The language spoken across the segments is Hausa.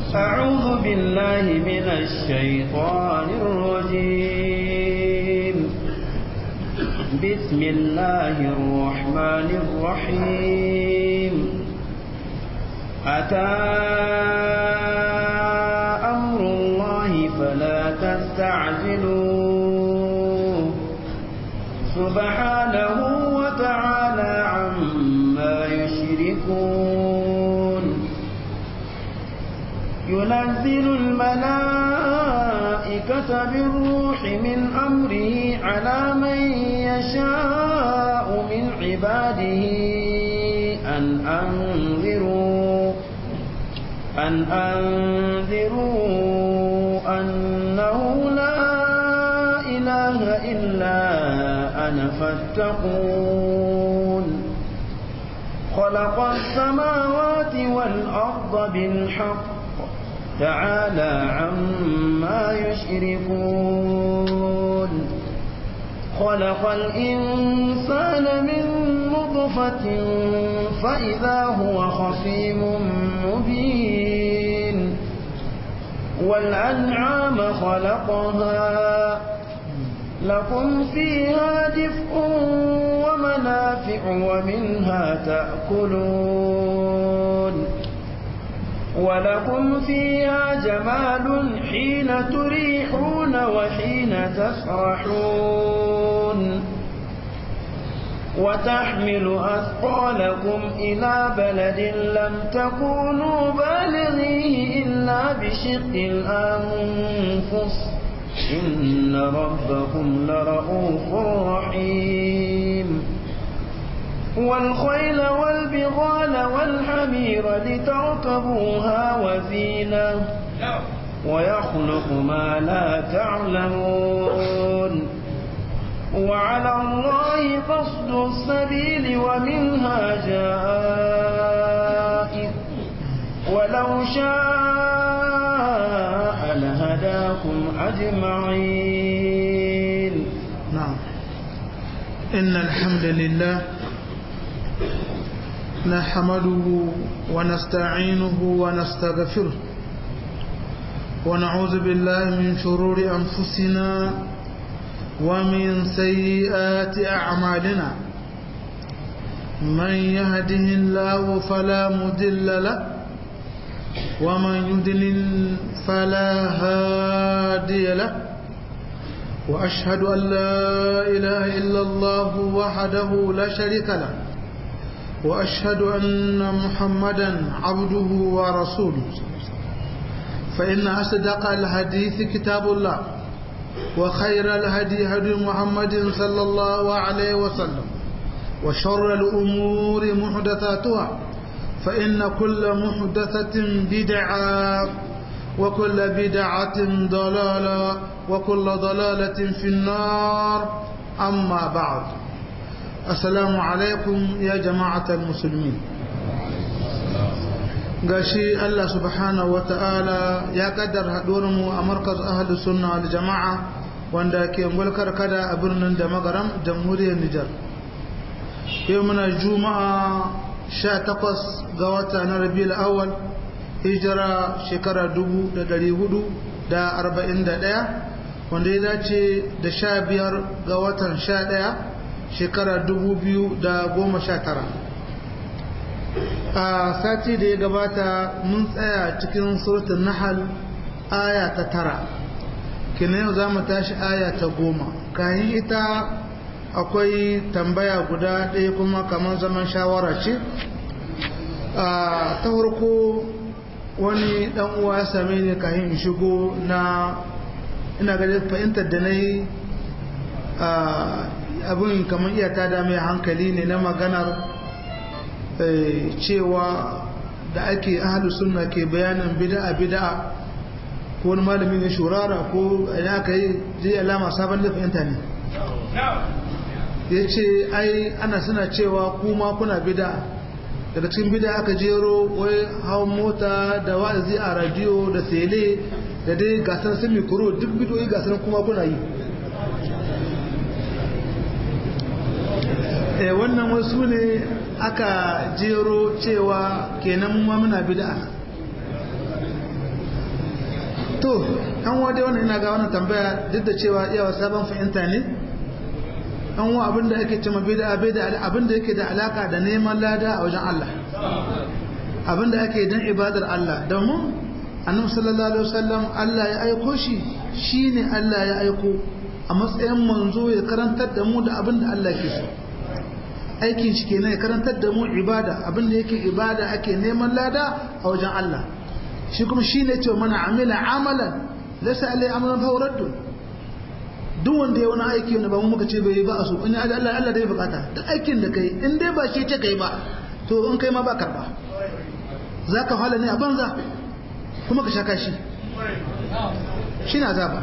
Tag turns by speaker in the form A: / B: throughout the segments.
A: أعوذ بالله من الشيطان الرجيم بسم الله الرحمن الرحيم أتى أمر الله فلا تستعجلوه سبحانه وتعالى عما يشركون ينزل الملائكة بالروح من أمره على من يشاء من عباده أن أنذروا أن أنذروا أنه لا إله إلا أنا فاتقون خلق السماوات والأرض بالحق تعالى عما يشركون خلق الإنسان من نطفة فإذا هو خصيم مبين والأنعام خلقها لكم فيها دفء ومنافع ومنها تأكلون ولكم فيها جمال حين تريحون وحين تسرحون وتحمل أثقالكم إلى بلد لم تكونوا بالغيه إلا بشق الأنفس إن ربكم لرؤوف رحيم والخيل والبغال والحمير لتركبوها وزينة ويخلق ما لا تعلمون وعلى الله قصد السبيل ومنها جائر ولو شاء لهداكم أجمعين
B: نعم إن الحمد لله نحمده ونستعينه ونستغفره ونعوذ بالله من شرور أنفسنا ومن سيئات أعمالنا من يهده الله فلا مدل له ومن يدلل فلا هادي له وأشهد أن لا إله إلا الله وحده لا شريك له وأشهد أن محمدا عبده ورسوله فإن أصدق الحديث كتاب الله وخير الهدي هدي محمد صلى الله عليه وسلم وشر الأمور محدثاتها فإن كل محدثة بدعة وكل بدعة ضلالة وكل ضلالة في النار أما بعد السلام عليكم يا جماعة المسلمين gashi Allah subhanahu wata'ala ya kaddar mu a markaz ahlus sunna wal jama'a wanda ke mulkar kada a birnin da magaram jamhuriyar Nijar yau muna juma'a 18 ga wata na Rabiul Awwal hijira shekara 1441 wanda ya dace da 15 ga watan 11 shekara 2019 a sati da ya gabata mun tsaya cikin surutun nahal aya ta tara kina yau za mu tashi aya ta goma kayan ita akwai tambaya guda ɗaya kuma kamar zaman shawara ce ta farko wani ɗan uwa ya same ni kayan shigo na ina ga fahimtar da na yi abin kamar iya ta dame hankali ne na maganar cewa da ake ahalu sunna ke bayanin bida'a bida'a ko wani malami ne shurara ko idan aka yi zai alama sabon da fahimta ne ya ce ai ana suna cewa kuma kuna bida'a daga cikin bida'a aka jero wai hawan mota da wa'azi a radiyo da tele da dai gasar sun mikro duk bidoyi gasar kuma kuna yi wannan wasu ne aka jero cewa kenan mu muna bid'a to an wade wannan ina ga wannan tambaya duk da cewa iyawa sabon fahimta ne an wa abinda ake cewa bid'a bid'a abinda yake da alaka da neman lada a wajen Allah abinda ake dan ibadar Allah domin annabi sallallahu alaihi wasallam Allah ya aiko shi shine Allah ya aiko a matsayin manzo ya karantar da mu da abinda Allah ke so aikin shi kenan ya karantar da mu ibada abinda yake ibada ake neman lada a wajen Allah shi kuma shine ce mana amila amalan laysa alai amalan fa raddu duk wanda ya wani aiki wanda ba mu muka ce bai ba a so in Allah Allah dai bukata duk aikin da kai in dai ba shi ce kai ba to in kai ma ba karba zaka hala ne a banza kuma ka shaka shi shine azaba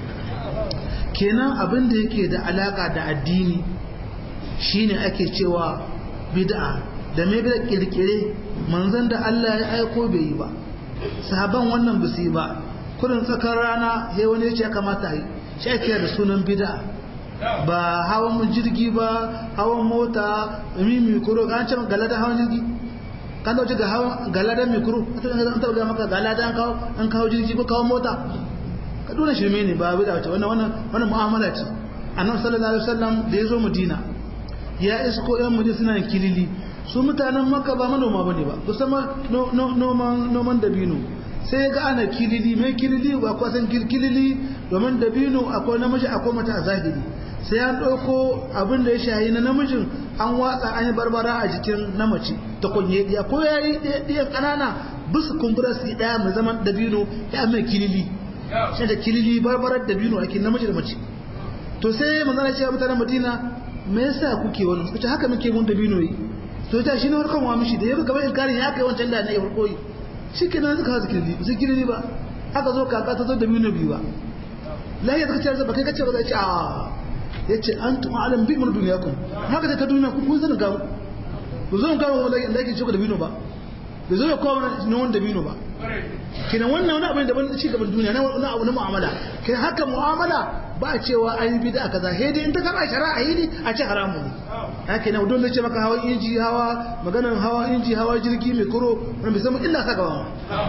B: kenan abin da yake da alaka da addini shine ake cewa bid'a da mai bid'a kirkire manzon da Allah ya aiko bai yi ba sahaban wannan ba su yi ba kurin tsakar rana sai wani ya ce ya kamata a yi shi ake da sunan bid'a ba hawan jirgi ba hawan mota mimi kuro ga an ce galada hawan jirgi kan dauce ga hawan galada mikro an taba ga maka galada an kawo an kawo jirgi ko kawo mota ka dole shirme ne ba bid'a ce wannan wannan wannan mu'amala ce annabi sallallahu alaihi wasallam da ya zo madina ya isko yan madina suna kilili su mutanen maka ba manoma ba ne ba kusan noman dabino sai ga ana kilili mai kilili ba kwasan kilili domin dabino akwai namiji akwai mata a zahiri sai an ɗauko abin da ya shayi na namijin an watsa an yi barbara a jikin na mace ta kunye ɗiya ko ya yi ɗiyan ƙanana bisa kumbura su yi ɗaya mai zaman dabino ya mai kilili shi da kilili barbarar dabino ake namiji da mace to sai manzana cewa mutanen madina me yasa kuke wannan suka ce haka muke mun dabino yi to ta shi ne warkan wa mishi da ya gaba inkarin ya kai wancan da na ya farko yi shi ke nan suka hazu kirli ba su kirli ba aka zo kaka ta zo da mino biyu ba lahiya suka ce ba kai kace ba zai ce a ya ce an tuma alam bi mun duniya kun haka da ta duniya kun kun sanin gamu ku zo gamu wanda da yake shuka da bino ba bai zo ya kawo na wanda bino ba kenan wannan wani abin da ban ci gaban duniya na abu na mu'amala kenan haka mu'amala ba a cewa an yi bid'a kaza sai dai in ta kama shari'a yi ne a ce haramu ne haka ne don da ce maka hawa inji hawa maganar hawa inji hawa jirgi mai kuro wani bai zama illa ka gaba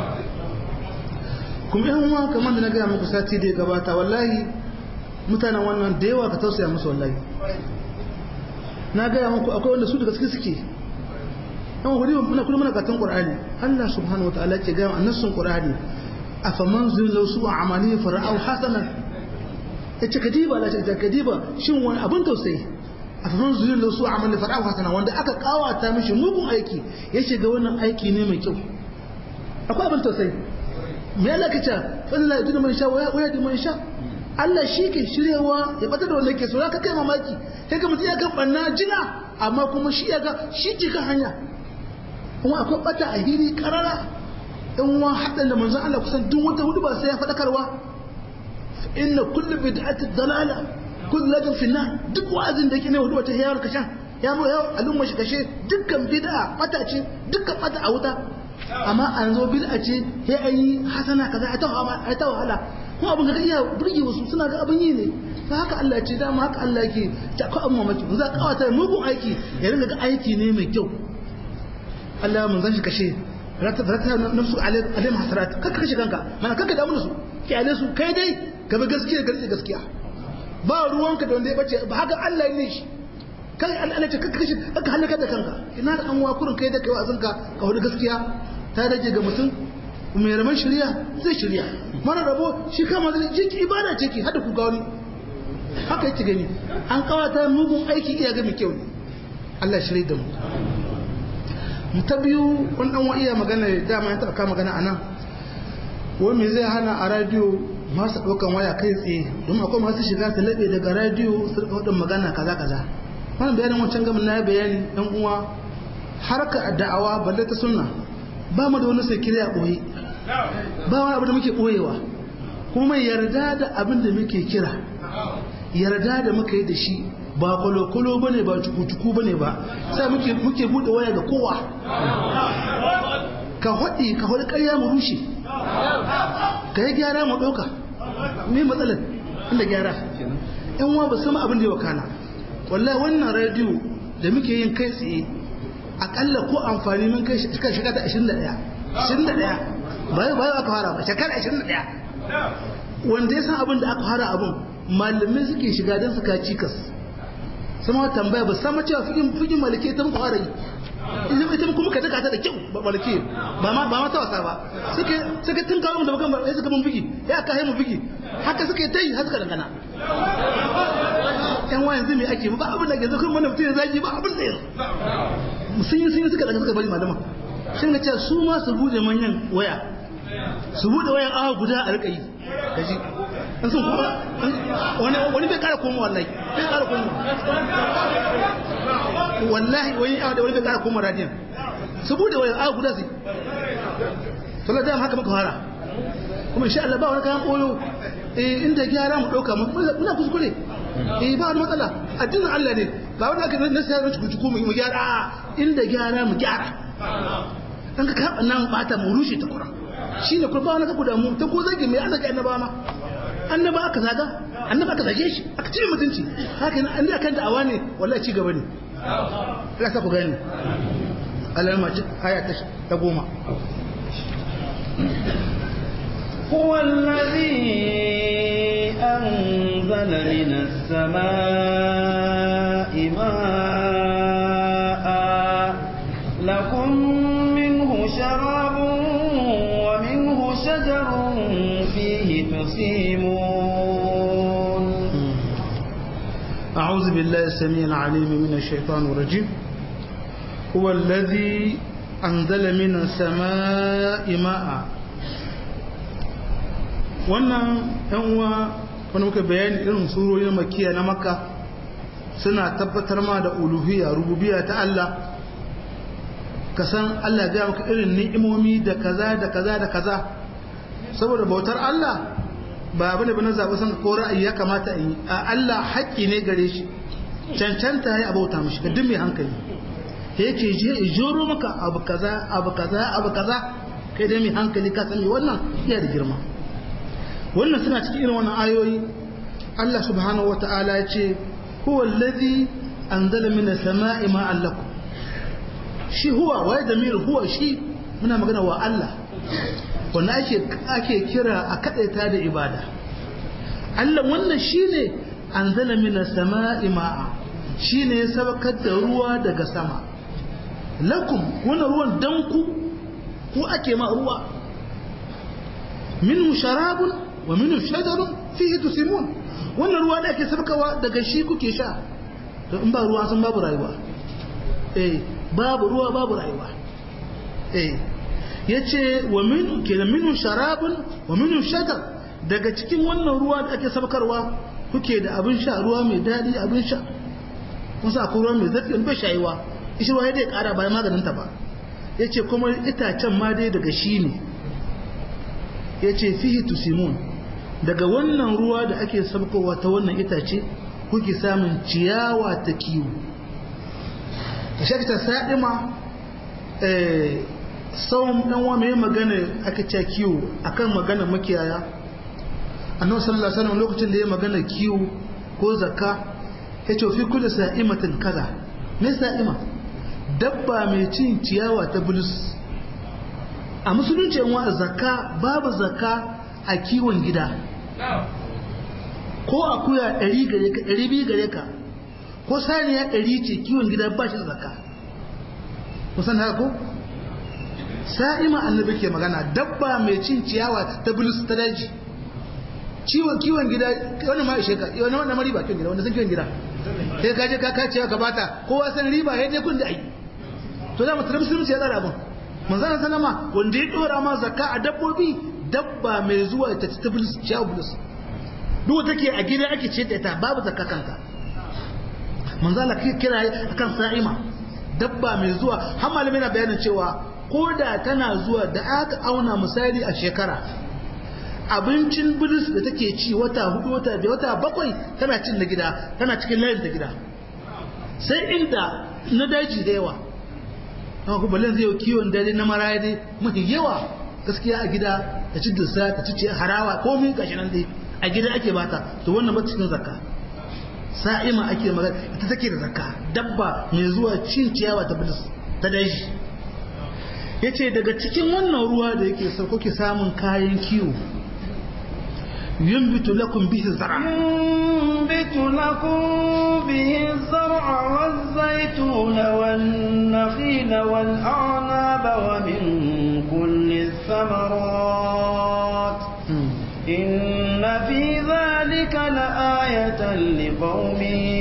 B: kuma yan uwa kamar da na gaya muku sati da ya gabata wallahi mutanen wannan da yawa ka tausaya musu wallahi na gaya muku akwai wanda su da gaske suke yan wuri muna kullum muna katon qur'ani Allah subhanahu wataala ke gaya annasun qur'ani afaman zullu su amali fara'u hasanan yace kadiba la ta kadiba shin wani abin tausayi afaman zullu su amali fara'u hasanan wanda aka kawata mishi mugun aiki ya shiga wannan aiki ne mai kyau akwai abin tausayi me Allah kace wallahi idan man sha waya waya man sha Allah shi ke shiryewa ya bata da wanda yake so ka kai mamaki sai ka mutum ya kan banna jina amma kuma shi ya ga shi ji kan hanya kuma akwai bata a hiri karara in wa haɗin da manzon Allah kusan duk wata hudu ba sai ya faɗakarwa inna kullu bid'ati dalala kullu ladin finna duk wa'azin da yake ne hudu wata yawar kashan ya mu yau al'umma shi kashe dukkan bid'a bata ce dukkan bata a wuta amma an zo bid'a ce sai an yi hasana kaza a ta wahala kuma abin ga iya burge wasu suna ga abin yi ne ta haka Allah ce dama haka Allah yake ta ko amma maki za ka kawata mugun aiki ya ringa ga aiki ne mai kyau Allah mun zan shi kashe rata rata nafsu alaihim hasarat kaka kashe kanka mana kaka damu da su kyale su kai dai ka bi gaskiya ga gaskiya ba ruwanka da wanda ya bace ba haka Allah ne shi kai Allah ce kaka kashe kaka halaka da kanka ina da an wakurin kai da kai wa'azinka ka hudu gaskiya ta rage ga mutum mai raman shirya zai shirya mara rabo shi kama zai jiki ibada ce ki hada ku ga wani haka yake gani an kawata mugun aiki iya ga mai kyau ne Allah shirya da mu ta biyu wani dan iya magana dama ya taɓa magana a nan wani me zai hana a radiyo masu ɗaukan waya kai tsaye don akwai masu shiga su laɓe daga radiyo su rika waɗin magana kaza kaza wannan bayanin wancan gamin na bayani ɗan uwa harka da'awa balle ta sunna ba mu da wani sai kira ɓoye ba wani abu da muke ɓoyewa kuma mai yarda da abin da muke kira yarda da muka yi da shi ba kwalokwalo ba ne ba cuku-cuku ba ne ba sai muke buɗe waya ga kowa ka haɗi ka haɗi ƙarya mu rushe ka yi gyara mu ɗauka me matsalar inda gyara yan wa ba sama abin da ya wakana wallahi wannan rediyo da muke yin kai tsaye akalla ko amfani mun kai shekara ta 21 21 ba ba aka fara ba shekara 21 wanda ya san abin da aka fara abin malamai suke shiga don su ka cikas sama tambaya ba sama cewa figin figin malike ta muka fara yi idan ita kuma ka taka ta da kyau ba malike ba ma ba ma ta wasa ba suke suke tun kawo mu da bakan ba suka mun figi ya aka haimu figi haka suke ta yi har suka dangana yan wayan zai me ake ba abin da ke zo kuma mutum ya zagi ba abin da ya sun yi sun yi suka daga suka bari malama sun ga cewa su ma su bude manyan waya su bude wayan awa guda a rika yi gaji an sun kuma wani wani bai kara koma wallahi bai kara koma wallahi wani awa da wani bai kara koma radiyan su bude wayan awa guda su sallar da haka muka fara kuma insha Allah ba wani kayan koyo eh inda gyara mu dauka muna kuskure eh ba wani matsala addinin Allah ne ba wanda aka na sayar da cuku mu gyara inda gyara mu gyara dan ka kaɓa nan bata mu rushe ta kuran shine kuma ba wani ka kuda mu ta ko zage mai annaka annaba ma annaba aka zaga annaba aka zage shi aka cire mutunci haka nan an da kan da'awa ne wallahi ci gaba ne Allah sa ku gani Allah ma aya ta goma
A: هو الذي أنزل من السماء ماء لكم منه شراب ومنه شجر فيه تسيمون
B: أعوذ بالله السميع العليم من الشيطان الرجيم هو الذي أنزل من السماء ماء wannan yan uwa wani muka bayani irin surorin makiya na makka suna tabbatar ma da uluhiyya rububiyya ta Allah ka san Allah ya maka irin ni'imomi da kaza da kaza da kaza saboda bautar Allah ba bane bane zaɓi san ko ra'ayi ya kamata in yi a Allah haƙƙi ne gare shi cancanta ya bauta mishi ga duk mai hankali yake je joro maka abu kaza abu kaza abu kaza kai dai mai hankali ka sani wannan iya da girma wannan suna cikin irin wannan ayoyi Allah subhanahu wata'ala ya ce huwa allazi anzala minas sama'i ma'an lakum shi huwa wa damir huwa shi muna magana wa Allah wanda ake ake kira a kadaita da ibada Allah wannan shine anzala minas sama'i ma'a shine ya sabakar da ruwa daga sama lakum wannan ruwan dan ku ku ake ma ruwa minhu sharabun wa minhu shajarun fihi tusimun wannan ruwa da ake sabakawa daga shi kuke sha to in ba ruwa sun babu rayuwa eh babu ruwa babu rayuwa eh yace wa min kenan minhu sharabun wa minhu shajar daga cikin wannan ruwa da ake sabakarwa kuke da abin sha ruwa mai dadi abin sha kun sa akwai ruwa mai zafi wani bai shayiwa ishi ruwa ya dai kara bayan maganin ta ba yace kuma itacen ma dai daga shi ne yace fihi tusimun daga wannan ruwa da ake sabkowa ta wannan itace kuke samun ciyawa ta kiwo ta shakta sa'ima tsawon ɗan wa mai magana aka ce kiwo akan magana makiyaya annabi sallallahu alaihi wasallam lokacin da ya magana kiwo ko zakka ya ce fi kullu sa'imatin kaza me sa'ima dabba mai cin ciyawa ta bulus a musulunci yan wa zakka babu zakka a kiwon gida ko akuya ɗari gare ka ɗari biyu gare ka ko saniya ɗari ce kiwon gida ba shi da zakka kusan haka ko sa'ima annabi ke magana dabba mai cin ciyawa ta bulus ta daji ciwon kiwon gida wani ma ishe ka wani wannan riba kiwon gida wanda sun kiwon gida sai ka je ka kace ka bata kowa san riba ya je kun da ai to da mutum musulunci ya tsara abin manzon sallama wanda ya dora ma zakka a dabbobi dabba mai zuwa ta ta bulus ciyawa bulus duk take a gida ake ce da ita babu zakka kanka manzo Allah kira akan sa'ima dabba mai zuwa har malami na bayanin cewa ko da tana zuwa da aka auna misali a shekara abincin bilis da take ci wata hudu wata biyar wata bakwai tana cin na gida tana cikin layin da gida sai inda na daji da yawa amma kuma balin zai kiwon dare na maraya dai mafi yawa gaskiya a gida ta ci dusa ta ci harawa ko mun gashi nan dai a gida ake bata to wannan ba cikin zakka sa'ima ake magana ita take da zakka dabba mai zuwa cin ciyawa ta bilis ta daji yace daga cikin wannan ruwa da yake sauko ke samun kayan kiwo yunbitu lakum bihi zar'a
A: ينبت لكم به الزرع والزيتون والنخيل والأعناب ومن كل الثمرات إن في ذلك لآية لقوم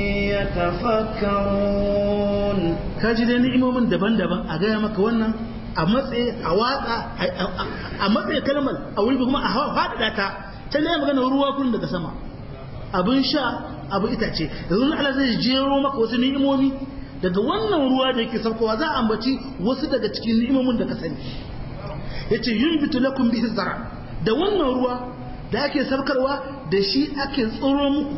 A: يتفكرون
B: kaji dai ni'imomin daban-daban a gaya maka wannan a matsayi a watsa a matsayi kalmar a wuri kuma a faɗaɗa ta can ne magana ruwa kun daga sama abin sha abu itace yanzu Allah zai jero maka wasu ni'imomi daga wannan ruwa da yake saukowa za a ambaci wasu daga cikin ni'imomin da ka sani yace yunbitu lakum bihi zara da wannan ruwa da ake saukarwa da shi ake tsoro muku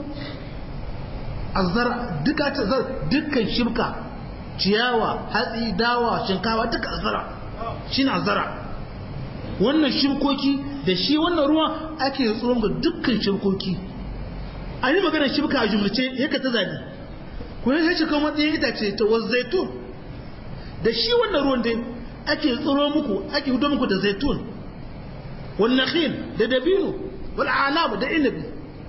B: azara duka ta dukkan shibka ciyawa hatsi dawa shinkawa duka azara shine azara wannan shibkoki da shi wannan ruwa ake tsoron ga dukkan shibkoki a yi maganar shibka a jumlace yaka ta zabi ku yi shi kan matsayin itace ta wasu zaitun da shi wannan ruwan dai ake tsoro muku ake hudo muku da zaitun wal nakhil da dabino wal anab da inabi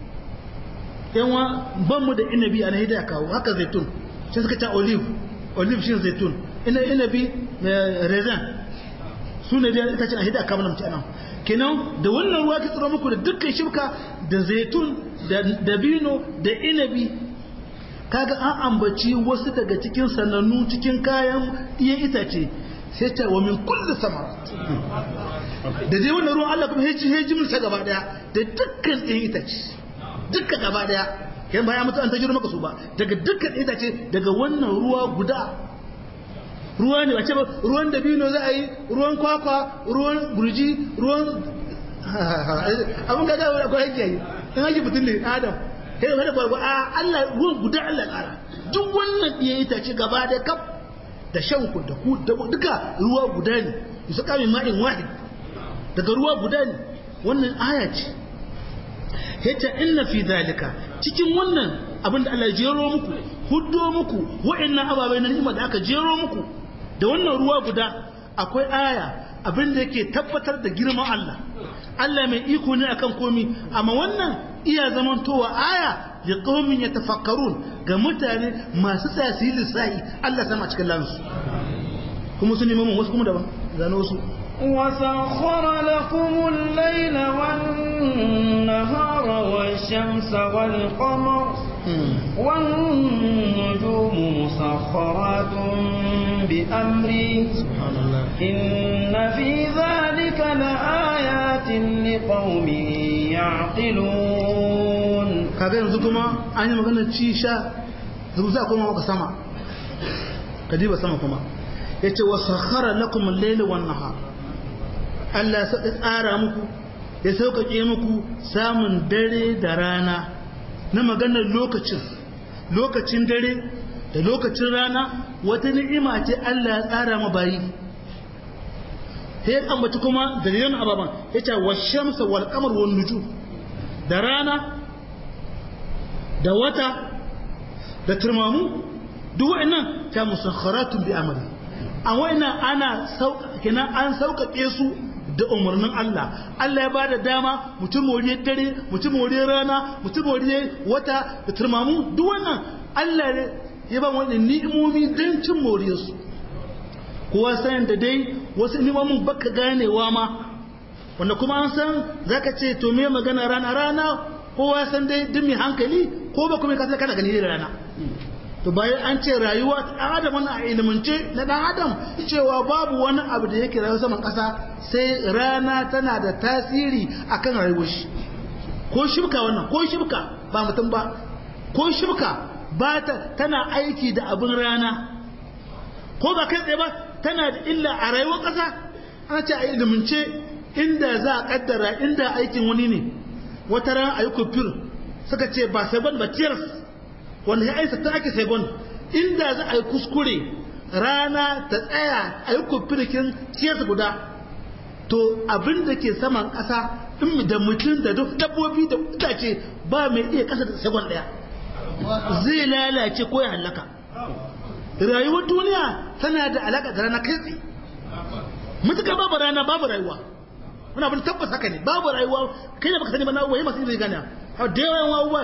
B: yanwa ban mu da inabi a nahida kawo haka zaitun sai suka ta olive olive shi zaitun ina inabi raisin su ne da ita ce a hida kawo na mutane kenan da wannan ruwa ke tsoro muku da dukkan shibka da zaitun da dabino da inabi kaga an ambaci wasu daga cikin sanannu cikin kayan iya itace sai ta wa min kulli samara da dai wannan ruwan Allah kuma heji heji mun sa gaba daya da dukkan ɗayan itace dukkan gaba daya yan baya mutu an tajiro maka su ba daga dukkan itace daga wannan ruwa guda ruwa ne wace ba ruwan dabino za a yi ruwan kwakwa ruwan burji ruwan abin da ga akwai hake yi in hake mutum ne adam sai da kwakwa a Allah ruwan guda Allah kara duk wannan ɗaya itace gaba da kaf da shan ku da ku da duka ruwa guda ne yusa kamin ma'in wahid daga ruwa guda ne wannan aya ce yace inna fi zalika cikin wannan abin da Allah ya jero muku huddo muku wa'annan ababai na ni'ima da aka jero muku da wannan ruwa guda akwai aya abin da yake tabbatar da girman Allah Allah mai iko ne akan komi amma wannan iya zamantowa aya da qaumin yatafakkarun ga mutane masu tsaya su yi lissahi Allah sama cikin lansu kuma su neman wasu kuma daban zano su
A: وسخر لكم الليل والنهار والشمس والقمر والنجوم مسخرات بأمره إن في ذلك لآيات لقوم يعقلون
B: kaga yanzu kuma an yi maganar ci sha yanzu za kuma maka sama kadiba sama kuma yace wa sakhara lakum al-layla wan-nahar Allah ya tsara muku ya sauƙaƙe muku samun dare da rana na maganar lokacin lokacin dare da lokacin rana wata ni'ima ce Allah ya tsara ma bayi sai ya ambaci kuma dalilan ababan ya ce wa shamsa wal qamar wan nujum da rana da wata da turmamu duk wa'annan ta musakharatun bi amri a wa'annan ana sauƙaƙe kenan an sauƙaƙe su da umarnin Allah Allah ya bada dama mutum moriyar dare mutum moriyar rana mutum moriyar wata da turmamu duk wannan Allah ne ya ba wannan ni'imomi don cin moriyar su kowa sayan da dai wasu ni'imomin baka ganewa ma wanda kuma an san zaka ce to me magana rana rana kowa san dai duk mai hankali ko ba kuma ka kana gani da rana to bayan an ce rayuwa ɗan adam wani a ilimance na ɗan adam cewa babu wani abu da yake rayuwa saman ƙasa sai rana tana da tasiri akan rayuwar shi ko shibka wannan ko shibka ba mutum ba ko shibka ba ta tana aiki da abin rana ko ba kai tsaye ba tana da illa a rayuwar ƙasa ana ce a ilimance inda za a kaddara inda aikin wani ne wata ran a yi kufir suka ce ba sai ba tiyars wanda ya aisa ta ake saigon inda za a yi kuskure rana ta tsaya a yi kufirkin ciyarsa guda to abin da ke saman ƙasa in da mutum da dabbobi da itace ba mai iya ƙasa da saigon ɗaya zai lalace ko ya hallaka rayuwar duniya tana da alaƙa da rana kai tsaye mutuka babu rana babu rayuwa wani abin tabbas haka ne babu rayuwa kai da baka sani ba na waye masu ilimi gane a da yawan wawa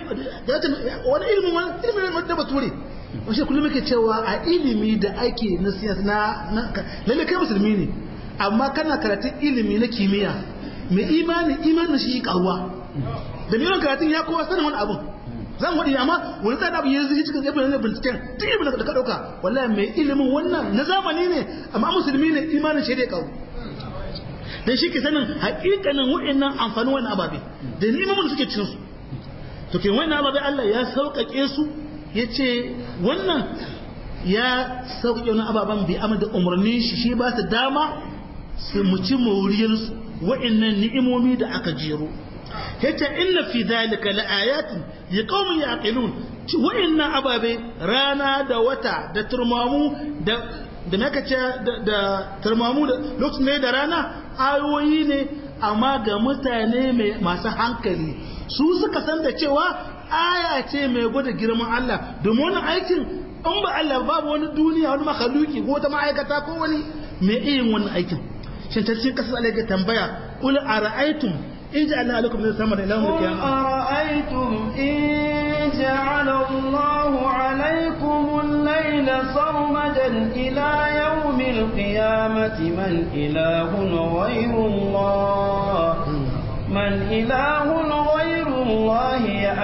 B: wani ilimin wani ilimin da bature wasu kullum yake cewa a ilimi da ake na siyasa na lalle kai musulmi ne amma kana karatun ilimi na kimiyya mai imani imanin shi karuwa da mai karatun ya kowa sanin wani abun zan waɗi amma wani tsada abu yanzu cikin ibn ne binciken duk ibn da ka ɗauka wallahi mai ilimin wannan na zamani ne amma musulmi ne imanin shi dai karu dan shi ke sanin haƙiƙanin wa'annan amfanin wannan ababe da ni'imomin suke cikin su to ke wannan ababe Allah ya sauƙaƙe su yace wannan ya sauƙaƙe wannan ababen bi amma da umarnin shi shi ba su dama su muci moriyar su wa'annan ni'imomi da aka jero yace inna fi dhalika laayatin liqaumin yaqilun wa'annan ababe rana da wata da turmamu da da naka ce da turmamu da lokacin ne da rana ayoyi ne amma ga mutane masu hankali su suka san da cewa aya ce mai gwada girman Allah domin wani aikin in ba Allah babu wani duniya wani makhaluki ko wata ma'aikata ko wani mai iya wannan aikin shin ta cikin kasar Allah ya tambaya qul ara'aytum in ja'alna alaikum min samar ila yawm al-qiyamah
A: ara'aytum in ja'ala Allahu alaykum al-layla sarmadan ila yawm al-qiyamati man ilahun ghayru Allah man ilahun ghayru Allah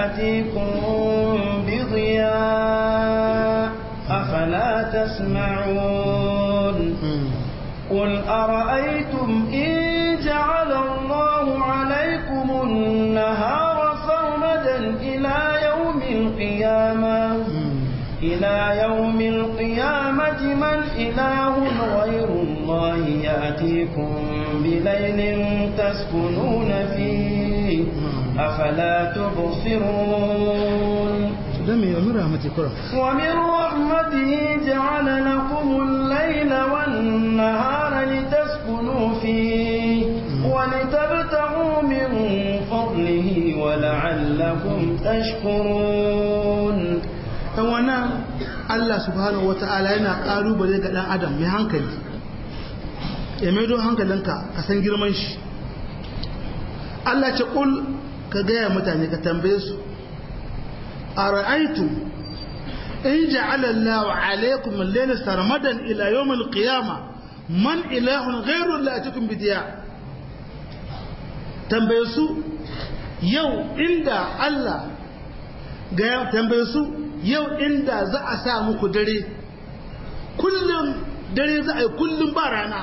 A: ya'tikum بضياء أفلا تسمعون قل أرأيتم إن جعل الله عليكم النهار سرمدا إلى يوم القيامة إلى يوم القيامة من إله غير الله يأتيكم بليل تسكنون فيه أفلا تبصرون
B: دمي ومن رحمتي كرة
A: ومن رحمته جعل لكم الليل والنهار لتسكنوا فيه ولتبتغوا من فضله ولعلكم تشكرون
B: wannan Allah subhanahu wata'ala yana ƙalubale ga ɗan adam mai hankali ya maido hankalinka ka san girman shi Allah ce ƙul ka gaya mutane ka tambaye su أرأيتم إن جعل الله عليكم الليل سرمدا إلى يوم القيامة من إله غير الله أتكم بدياء تنبيسوا يو إند الله تنبيسوا يو إند زع سامك دري كل dare za a yi kullum ba rana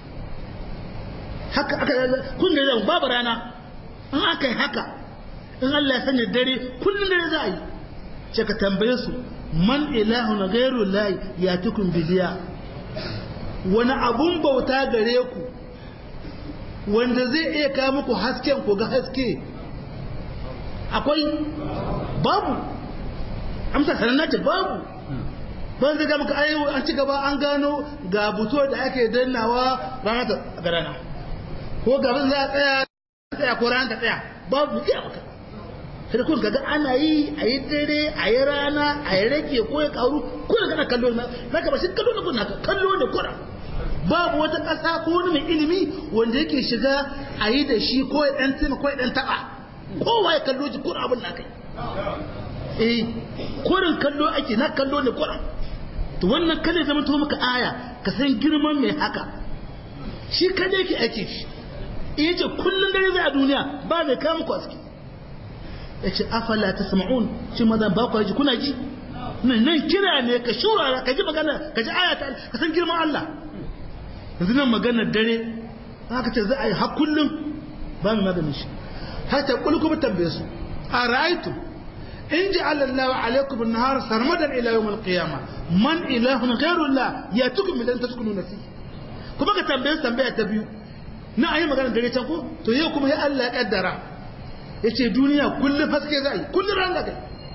B: haka aka kun da babu rana in aka yi haka in Allah ya sanya dare kullum dare za a yi ce ka tambaye su man ilahu na gairu layi ya tukun biliya wani abun bauta gare ku wanda zai iya kawo muku hasken ku ga haske akwai babu amsa sanar ce babu ban zai gama ayo an ci gaba an gano ga buto da ake dannawa rana ta garana ko gaban za a tsaya tsaya ko rana ta tsaya babu iya maka sai kun kaga ana yi a yi dare a yi rana a yi rage ko ya karu kuna kana kallo na naka ba shi kallo na kuna kallo ne kuna babu wata ƙasa ko wani mai ilimi wanda yake shiga a yi da shi ko ya ɗan tima ko ya ɗan taɓa kowa ya kallo ji kuna abin na kai eh kurin kallo ake na kallo ne kuna to wannan kada zama to maka aya ka san girman mai haka shi kada yake ake shi iya ce kullum dare zai a duniya ba zai kama ku aski ya ce afala ta sama'un shi maza ba ku ji kuna ji nan kira ne ka shura ka ji magana ka ji ayata ka san girman Allah yanzu nan maganar dare haka ce za a yi har kullum ba mu maganin shi har ta kulku ba tambaye su a ra'aitu in ji Allah alaikum an-nahar sarmadan ila yawm al-qiyamah man ilahun ghayru Allah ya tukum min taskunu nasi kuma ka tambaye su tambaya ta biyu na ayi maganar dare can ko to yau kuma ya Allah ya kaddara ya ce duniya kullum haske za a yi kullum ran da kai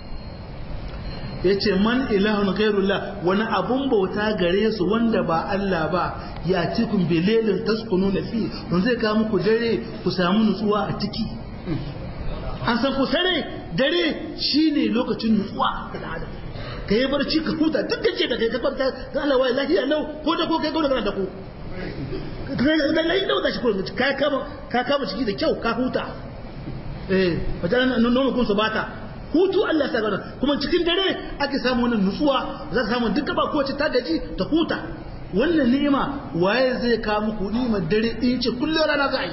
B: ya ce man ilahun gairullah wani abun bauta gare su wanda ba Allah ba ya cikin belelin taskunu na fi don zai kawo muku dare ku samu nutsuwa a ciki an san ku sare dare shine lokacin nutsuwa ga adam ka yi barci ka huta duk da ce da kai ka kwanta ga Allah wai lafiya lau ko da ko kai gauna kana da ko
C: da lai da wata shi ko ka kama ka kama ciki da kyau ka huta eh wata nono kun su bata hutu Allah ya sa kuma cikin dare ake samu wannan nutsuwa za ka samu duka ba kowace ta gaji ta huta wannan ni'ima waye zai kawo muku ni'imar dare in ce kullum rana za a yi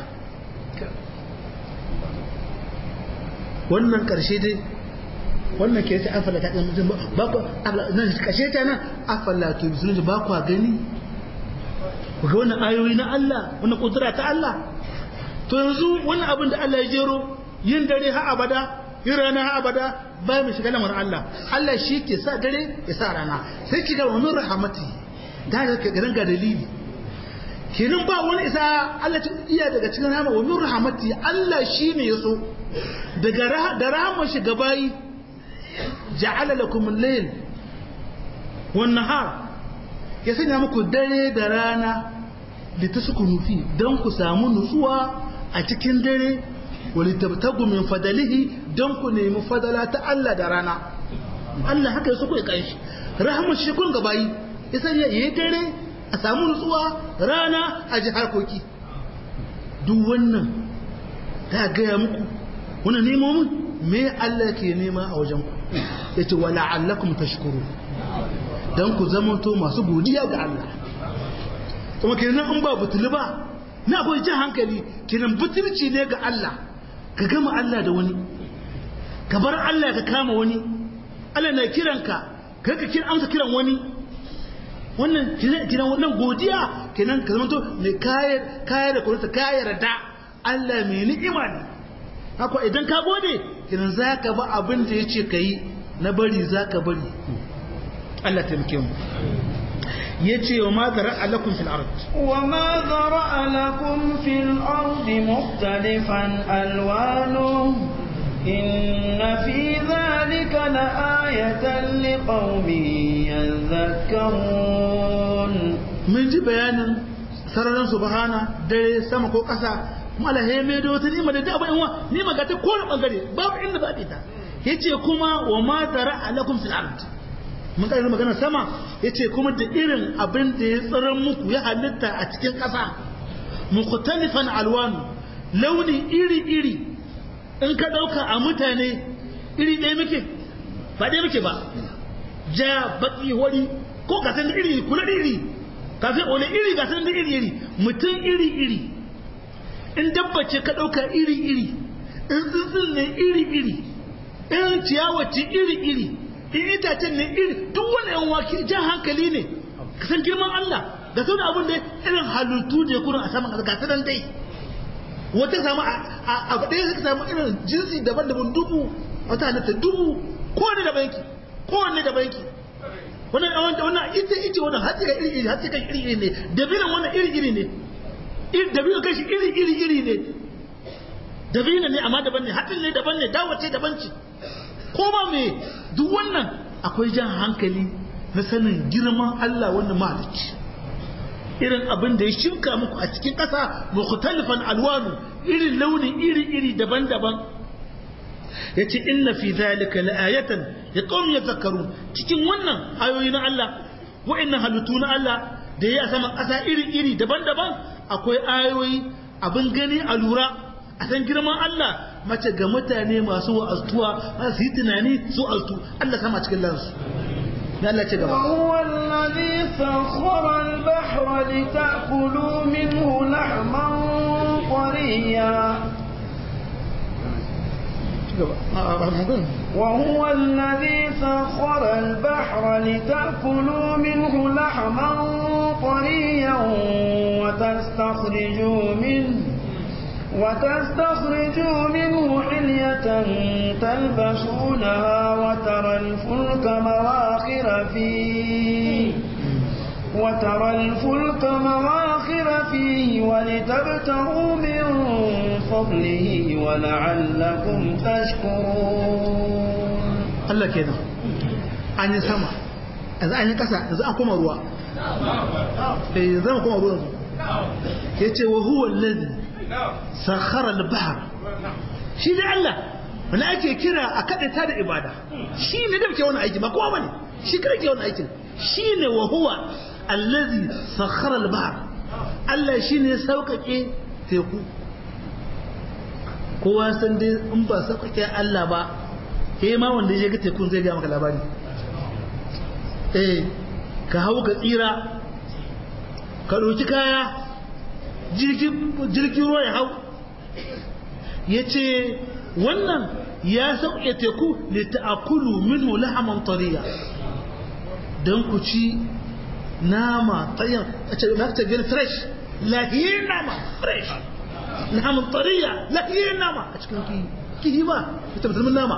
C: wannan karshe dai wannan ke sai afala ta kan mutum ba ku nan karshe ta nan afala to bisu ba ku gani ku ga wannan ayoyi na Allah wannan kudura ta Allah to yanzu wannan abin da Allah ya jero yin dare ha abada yin rana ha abada ba mu shiga lamarin Allah Allah shi ke sa dare ya sa rana sai ki ga wa min rahmati da ga garin ga dalili kenan ba wani isa Allah ta iya daga cikin rahama wa min rahmati Allah shi ne ya so daga da rahama shi gabayi ja'ala lakum al-layl wan nahar ya sanya muku dare da rana da ta suku nufi don ku samu nutsuwa a cikin dare wali tabtagu min fadalihi don ku nemi fadala ta Allah da rana Allah haka ya suku ya kanshi rahama shi kun gabayi ya sanya yayi dare a samu nutsuwa rana a ji harkoki duk wannan ta gaya muku wani nemomin me Allah ke nema a wajen ku ya ce wala allakum tashkuru don ku zamanto masu godiya ga Allah kuma kenan an ba butulu ba na akwai jan hankali kenan butulci ne ga Allah ka gama Allah da wani ka bar Allah ka kama wani Allah na kiranka ka ka kira amsa kiran wani wannan kenan wannan godiya kenan ka zamanto mai kayar kayar da kurta kayar da Allah mai ni'ima ne haka idan ka gode kenan za ka ba abin da ya ce ka yi na bari za ka bari Allah taimake mu ya ce wa ma zara lakum fil ard
A: wa ma zara lakum fil ard mukhtalifan alwanu inna fi dhalika la ayatan liqaumin yadhakkarun
C: mun ji bayanin sararin subhana dare sama ko ƙasa mala he me do ta nima da da abin wa nima ga ta kowane bangare babu inda ba ta yace kuma wa ma zara lakum fil ard mun kai magana sama yace kuma da irin abin da ya tsaron muku ya halitta a cikin ƙasa mukhtalifan alwanu launi iri iri in ka dauka a mutane iri ɗaya muke ba ɗaya muke ba ja baki wani ko ka san iri kula iri kafin wani iri ga san iri iri mutum iri iri in dabbace ka dauka iri iri in tsuntsun ne iri iri in ciyawaci iri iri in itacen ne iri duk wani yan waki jan hankali ne ka san girman Allah da sau da abin da irin halittu da ya kurin a saman ƙasa ga sanan dai wata samu a ɗaya suka samu irin jinsi daban-daban dubu wata halitta dubu kowane da banki kowane da banki wannan wannan wannan ita ita wannan hatsi ga iri iri hatsi ga iri iri ne dabinan wannan iri iri ne dabinan kashi iri iri iri ne dabinan ne amma daban ne hatsin ne daban ne dawace daban ce ko ba me duk wannan akwai jan hankali na sanin girman Allah wannan mahalicci irin abin da ya shinka muku a cikin ƙasa mukhtalifan alwanu irin launi iri-iri daban-daban ya ce inna fi zalika la'ayatan ya qawmi yadhakkarun cikin wannan ayoyi na Allah wa'annan halittu na Allah da ya sama ƙasa iri-iri daban-daban akwai ayoyi abin gani a lura a san girman Allah mace ga mutane masu wa'aztuwa su yi tunani su altu Allah sama cikin lansu Allah ce gaba
A: وهو الذي سخر البحر لتأكلوا منه لحما طريا وهو الذي سخر البحر لتأكلوا منه لحما طريا وتستخرجوا منه وتستخرجوا منه حلية تلبسونها وترى الفلك مواخر فيه وترى الفلك مواخر فيه ولتبتغوا من فضله ولعلكم تشكرون
C: Allah kenan an yi sama yanzu an yi kasa yanzu an koma ruwa eh zama koma ruwa ya ce wa huwa alladhi sakhara al-bahr shi ne Allah wani ake kira a kaɗaita da ibada shi ne da ke wani aiki ba kowa bane shi kada ke wani aikin shi ne wa huwa allazi sakhara al-bahr Allah shine sauƙaƙe teku kowa san dai in ba sauƙaƙe Allah ba ke ma wanda ya ga tekun zai ga maka labari eh ka hau ka tsira ka ɗauki kaya jirgin ruwa ya hau ya ce wannan ya sauƙe teku da ta'akulu minhu lahaman tariya don ku ci nama tsayin a ce na ta gani fresh lahiyar nama fresh lahaman tariya lahiyar nama a cikin kihi kihi ba ita musulmin nama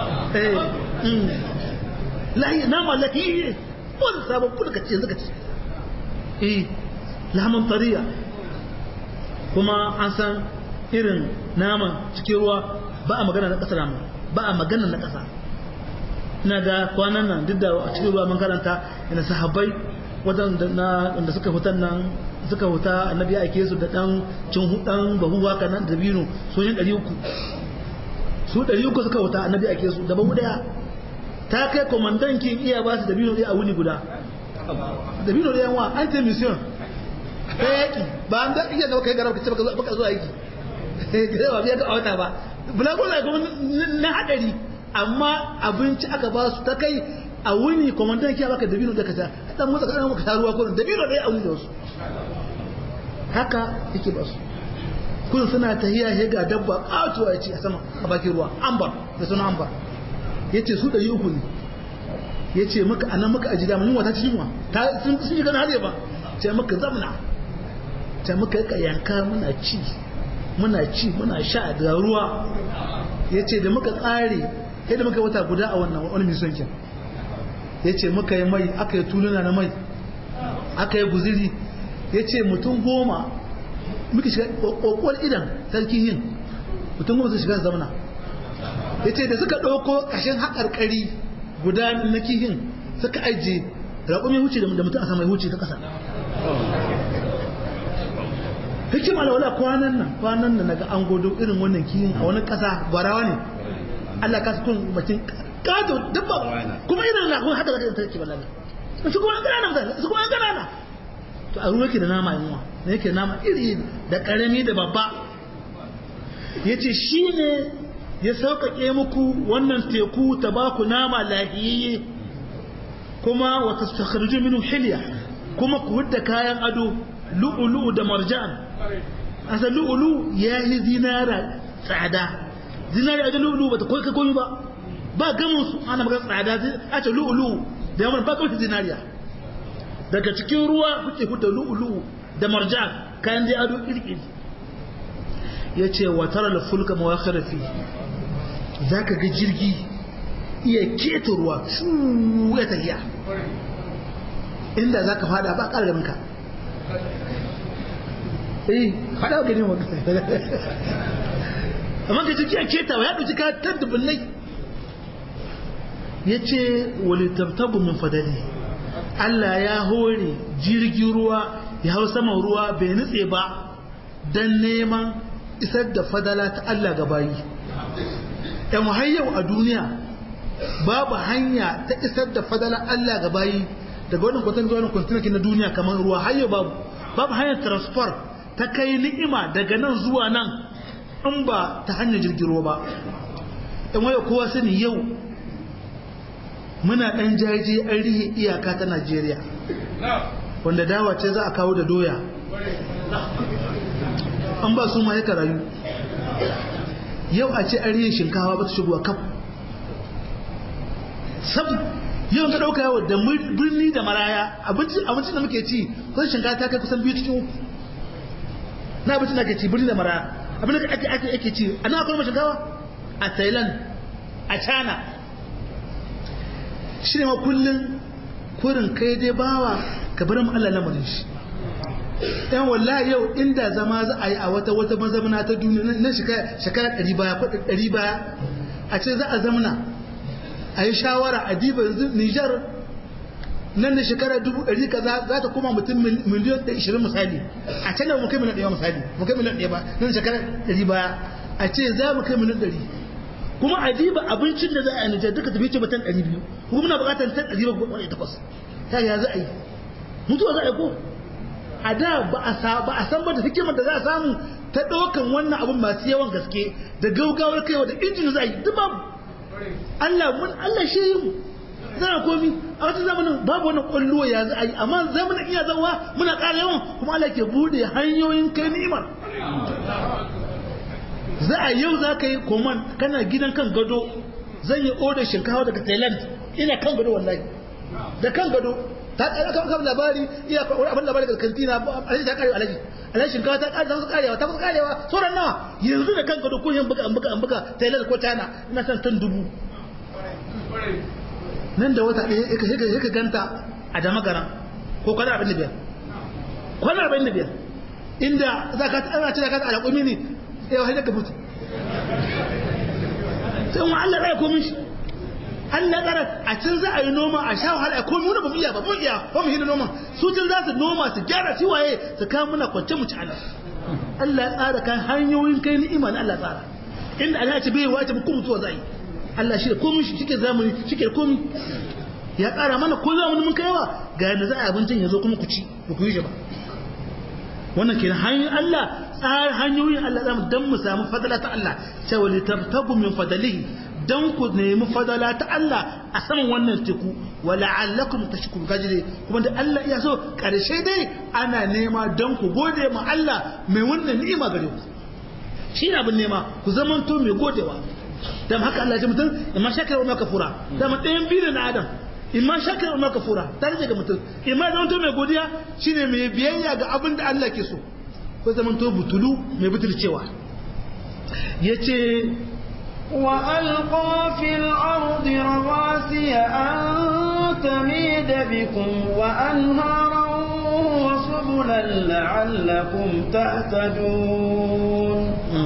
C: lahiyar nama lahiyar wani sabon kudu ka ce yanzu ka ce eh lahaman tariya kuma an san irin naman cikin ruwa ba a magana na ƙasa namu ba a magana na ƙasa ina ga kwanan nan duk da a cikin ruwa mun karanta ina sahabbai wadanda suka hutan nan suka huta annabi ya ake su da dan cin hudan bahu haka nan da bino sojin 300 su 300 suka huta annabi ake su da bahu daya ta kai komandan kin iya ba su da bino a wuni guda da bino da yanwa anti mission ta yaki ba an da iya da kai garaba kace baka zo aiki ba biya ga wata ba bulago na kuma na hadari amma abinci aka ba su ta kai a wuni komandan kiya baka dabino da kaza dan motsa ka dan maka taruwa kullun dabino dai a wuni da wasu haka yake ba su kullun suna tahiya he ga dabba katuwa yace a sama a bakin ruwa ambar da suna ambar yace su dari uku ne yace maka anan maka aji da mun wata cikin wa ta sun sun ga hade ba ce maka zamna ce maka ka yanka muna ci muna ci muna sha da ruwa yace da muka tsare sai da muka wata guda a wannan wani misonkin ya ce muka yi mai aka yi tuluna na mai aka yi guziri ya ce mutum goma muka shiga ƙoƙon idan sarki yin mutum goma su shiga zamana ya ce da suka ɗauko ƙashin haƙarƙari guda na kihin suka ajiye raƙumi huce da mutum a sama huce ta ƙasa hikima da wala kwanan nan kwanan nan naga an godo irin wannan kihin a wani ƙasa gwarawa ne Allah ka su kun bakin kato dabba kuma irin na kuma haka zaka take balaga su kuma an ganana mutane su kuma an ganana to a ruwa ke da nama yunwa ne yake nama iri da karami da babba yace shine ya sauƙaƙe muku wannan teku ta ba ku nama lahiyayye kuma wa tastakhriju minhu hilya kuma ku hudda kayan ado lu'ulu da marjan asa lu'ulu ya yi zinara tsada zinari a lu'ulu ba ta koyi ka koyi ba ba gamin su ana magana tsada a ce lu'ulu da yawan ba kawai zinariya daga cikin ruwa kuke huta lu'ulu da marjan kayan da ado iri ya ce wa tara da fulka mawakhir fi za ka ga jirgi iya keta ruwa shu ya tafiya inda za ka fada ba ƙara ganinka eh fada ga ne wani amma ka jirgi a ketawa ya ɗauki ka tan dubunnai ya ce walitabtabu min fadali Allah ya hore jirgin ruwa ya hau saman ruwa bai nutse ba don neman isar da fadala ta Allah ga bayi yan hayyau a duniya babu hanya ta isar da fadala Allah ga bayi daga wannan kwatan zuwa wannan kwantinaki na duniya kamar ruwa hayyau babu babu hanyar transfer ta kai ni'ima daga nan zuwa nan in ba ta hanyar jirgin ruwa ba yan hayyau kowa sani yau muna ɗan jaje an rihe iyaka ta Najeriya wanda dawa ce za a kawo da doya an ba su ma ya rayu yau a ce an rihe shinkawa ba ta shigowa kaf sab yau ka ɗauka yawa da birni da maraya abincin da muke ci kusan shinkawa ta kai kusan biyu cikin uku na abincin da ake ci birni da maraya abin da ake ake ci a nan akwai mai shinkawa a thailand a china shi ne ma kullum kurin kai dai bawa ka bar mu Allah lamarin shi yan wallahi yau inda zama za a yi a wata wata mazamana ta duniya na shekara ɗari baya ko ɗari baya a ce za a zamana a yi shawara a diba yanzu Nijar nan da shekara dubu ɗari kaza za ta koma mutum miliyan da ishirin misali a can da mu kai miliyan ɗaya misali mu kai miliyan ɗaya ba nan shekara ɗari baya a ce za mu kai miliyan ɗari kuma a diba abincin da za a Nijar duka tafi ce ba tan ɗari biyu kuma muna buƙatar tan ɗari ba wani takwas ta ya za a yi mutuwa za a yi ko a da ba a san ba da hikimar da za a samu ta ɗaukan wannan abun masu yawan gaske da gaugawar kaiwa da injin za a yi duk babu Allah mun Allah shi yi mu zana komi a wata zamanin babu wannan kwallo ya za a yi amma zamanin iya zawa muna ƙara yawan kuma Allah ke bude hanyoyin kai ni'imar za a yau za ka yi koman kana gidan kan gado zan yi odar shinkawa daga thailand ina kan gado wallahi da kan gado ta ƙara kan kan labari iya abin labari daga kantina alaji ta ƙarewa alaji alaji shinkawa ta ƙare ta kusa ƙarewa ta kusa ƙarewa sauran nawa yanzu da kan gado ko yin buga an buga an buga thailand ko china ina san tan dubu nan da wata ɗaya ya ka ganta a damagaran ko kwana abin da biyar kwana abin da biyar inda za ka ana ce za ka ta alaƙumi ne yau haidar ka mutu sai wa Allah ɗaya komin shi Allah ɗara a can za a yi noma a sha wahala a komi wani ba mu iya ba mu iya ba mu hina noma su can za su noma su gyara su waye su kawo muna kwance mu ci ana Allah ya tsara kan hanyoyin kai ni'ima na Allah tsara inda Allah ya ce bai wace mu kuma mutuwa za yi Allah shi da komin shi shike zamani shike da komi ya ƙara mana ko zamani mun kaiwa ga yadda za a abincin ya zo kuma ku ci ba ku yi shi ba wannan kenan hanyoyin Allah tsara hanyoyin Allah zamu dan mu samu fadala ta Allah cewa li tabtagu min fadalihi dan ku nemi fadala ta Allah a saman wannan teku wa la'allakum tashkurun gajire kuma da Allah ya so karshe dai ana nema dan ku gode ma Allah mai wannan ni'ima gare ku shi ne abin nema ku zamanto mai godewa dan haka Allah ya ce mutum imma shakar wa kafura da mu ɗayan biyu na Adam imma shakar wa kafura ta rage ga mutum imma zamanto mai godiya shine mai biyayya ga abin da Allah ke so ko zamanto butulu mai butulcewa yace
A: وألقى في الأرض رواسي أن تميد بكم وأنهارا وسبلا لعلكم تهتدون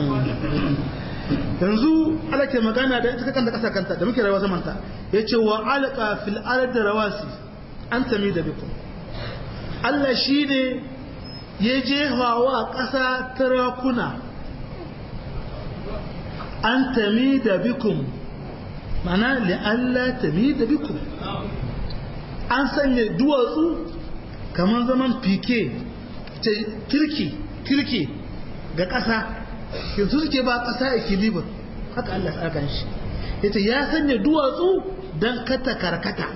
C: yanzu ala ke magana da ita kanta kasa kanta da muke rayuwa zamanta ya ce wa alqa fil ardi rawasi an tami da bikum Allah shi ne ya jefa wa ƙasa tarakuna an tami da bikum mana Allah tami da bikum an sanya duwatsu kamar zaman fike kirki kirki ga ƙasa yanzu suke ba ƙasa equilibre haka Allah ya tsaka shi yace ya sanya duwatsu dan kata karkata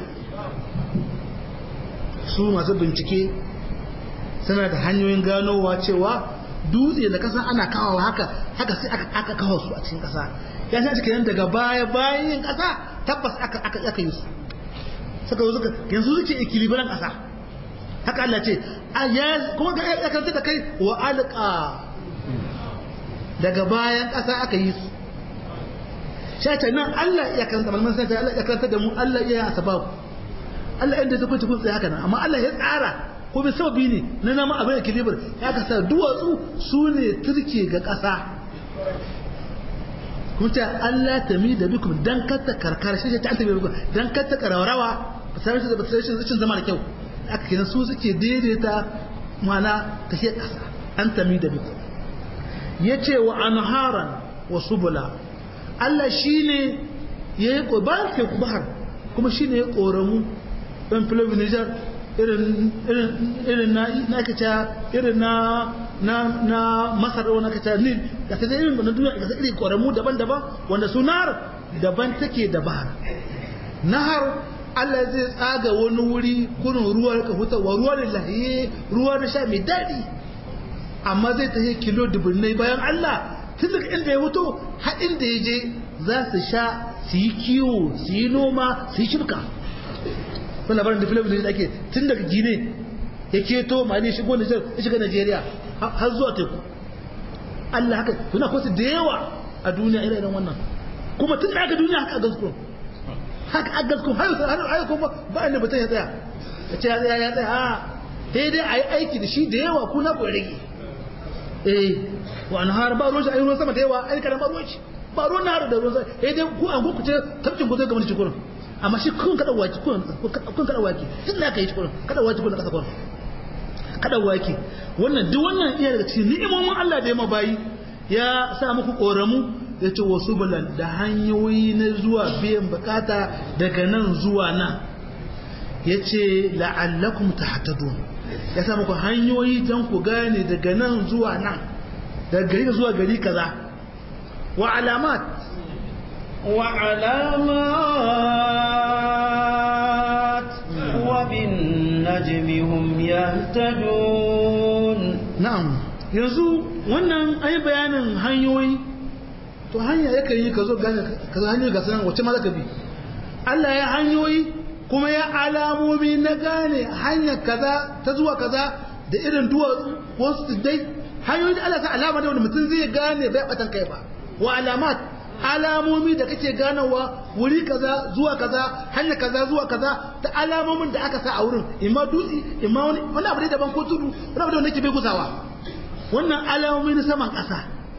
C: su masu bincike suna da hanyoyin ganowa cewa dutse da kasa ana kawawa haka haka sai aka aka kawo su a cikin kasa ya sa cikin daga baya bayan yin kasa tabbas aka aka aka yi su suka zo suka yanzu suke equilibrium kasa haka Allah ce ya kuma ga ya kanta da kai wa alqa daga bayan kasa aka yi su shata nan Allah ya kanta malman sai Allah ya kanta da mu Allah ya asbabu Allah inda ta kwace kun tsaye haka nan amma Allah ya tsara ko bai sababi ne na nama abin da kilibar ya kasa duwatsu su ne turke ga ƙasa kuma ta Allah ta mi da bikum dan katta karkar shi ta antabi bikum dan katta kararawa ba sai da ba sai shi zama da kyau aka kenan su suke daidaita mana tafiyar ƙasa an ta mi da bikum yace wa anharan wa subula Allah shine yayi ko ba ke bahar kuma shine ya koramu dan filobi Niger irin na kaca irin na na na masar wani kaca nil da ta irin wani duniya ga irin ƙoramu daban-daban wanda su nahar daban take da bahar nahar Allah zai tsaga wani wuri kunin ruwa ka hutawa ruwa da lahiye ruwa da sha mai daɗi amma zai ta kilo dubunnai bayan Allah tun daga inda ya fito har inda ya je za su sha su yi kiwo su yi noma su yi shirka wani labarin da filifin da ake tun daga gine ya keto ma ne shigo nijar ya shiga najeriya har zuwa teku allah haka suna kwasu da yawa a duniya ire iren wannan kuma tun da aka duniya haka a gaskon haka a gaskon har har kuma ba inda mutum ya tsaya ya ce ya tsaya ya tsaya a daidai a yi aiki da shi da yawa kuna ku rage eh wa an har ba ruwan shi a yi ruwan sama da yawa a yi karan ba ruwan shi ba ruwan na har da ruwan sama eh dai ku an ku ce tabcin ku zai gama da kurin amma shi kun kada waki kun kun kada waki tun da aka yi kurin kada waki kun kasa kurin kada waki wannan duk wannan iya daga cikin ni'imomin Allah da ya mabayi ya sa muku koramu ya ce wasu bulan da hanyoyi na zuwa biyan bukata daga nan zuwa nan ya ce la'allakum tahtadun ya sa muku hanyoyi don ku gane daga nan zuwa nan daga gari zuwa gari kaza wa alamat
A: wa alamat wa bin najmi hum yahtadun
C: na'am yanzu wannan ai bayanin hanyoyi to hanya yakan yi ka zo gane ka hanyoyi ga sanan wacce ma zaka bi Allah ya hanyoyi kuma ya alamomi na gane hanyar kaza ta zuwa kaza da irin duwatsu wasu dai hanyoyi da Allah ta alama da wanda mutum zai gane bai batan kai ba wa alamat alamomi da kake ganawa wuri kaza zuwa kaza hanya kaza zuwa kaza ta alamomin da aka sa a wurin imma dutse imma wani wani abu ne daban ko tudu wani abu da wanda ke bai gusawa wannan alamomi na saman kasa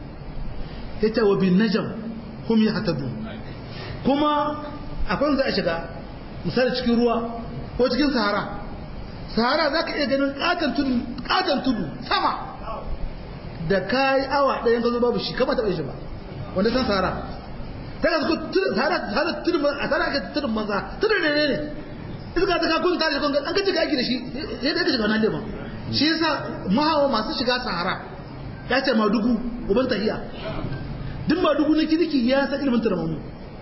C: yace wa bin najam hum yahtadun kuma akwai za a shiga misali cikin ruwa ko cikin sahara sahara za ka iya ganin katon tudu sama da kayi awa ɗayan ka zo babu shi kama taɓa shi ba wanda san sahara ta ga suka sahara tudun a sahara ake tudun manza tudun ne ne iska ta kakun tare da kun an ka cika aiki da shi sai da ka shiga wannan leman shi yasa mahawa masu shiga sahara ya ce madugu uban tahiya duk madugu na kirki ya san ilimin turmamu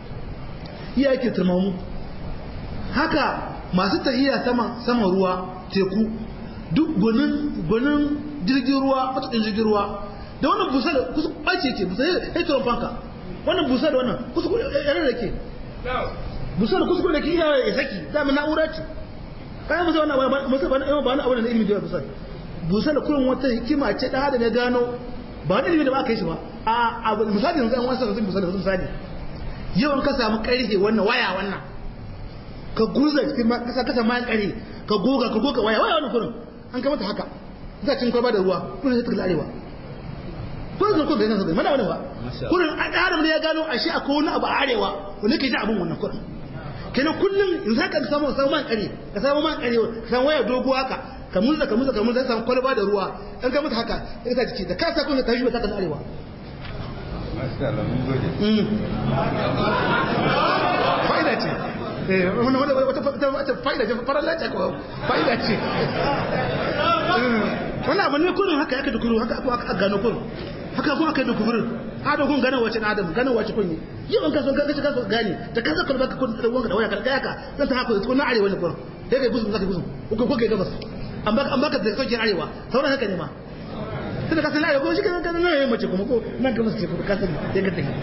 C: iya ake turmamu haka masu tahiya sama sama ruwa teku duk gwanin gwanin jirgin ruwa matakin jirgin ruwa da wannan busa da kusa ɓace ke busa ya turon fanka wannan busa da wannan kusa yare da ke busa da kusa da ke iya ya saki dama na'ura ce kayan musa wannan musa ba na ba na abu da ilimin da busa busa da kullum wata hikima ce da hada ne gano ba wani ilimin da ba aka yi shi ba a abu misali yanzu an wasa da busa da misali yawan ka samu karfe wannan waya wannan ka gurza cikin kasa kasa mayan kare ka goga ka goga waya waya wannan kurin an kamata haka za cin kwalba da ruwa kurin sai ta kalla arewa kurin zan kurin bai san mana wani ba kurin an adam ne ya gano a shi akwai wani abu a arewa wanda ke shi abin wannan kurin kenan kullum in za ka samu samu man kare ka samu man kare ka samu waya dogo haka ka murza ka murza ka murza samu kwalba da ruwa an kamata haka ya sa ciki da ka sa kun ka shi ba ta kan arewa fa'ida ce wata fa'ida ce farar lati ko fa'ida ce wani abu ne kurin haka yake da kuru haka aka gano kun haka kuma aka yi da kufurin adam kun gane wace adam gane wace kun yi yi ban kaso gaci kaso gane da kanka kun baka kun da wanka da waya karka yaka zan ta haka kun na arewa ne kurin sai kai gusum zaka gusum ko ko kai gabas an baka an baka da sauke arewa sauran haka ne ma tunda ka san arewa ko shi kan kan nan mace kuma ko nan gabas ce ko ka san sai ka tafi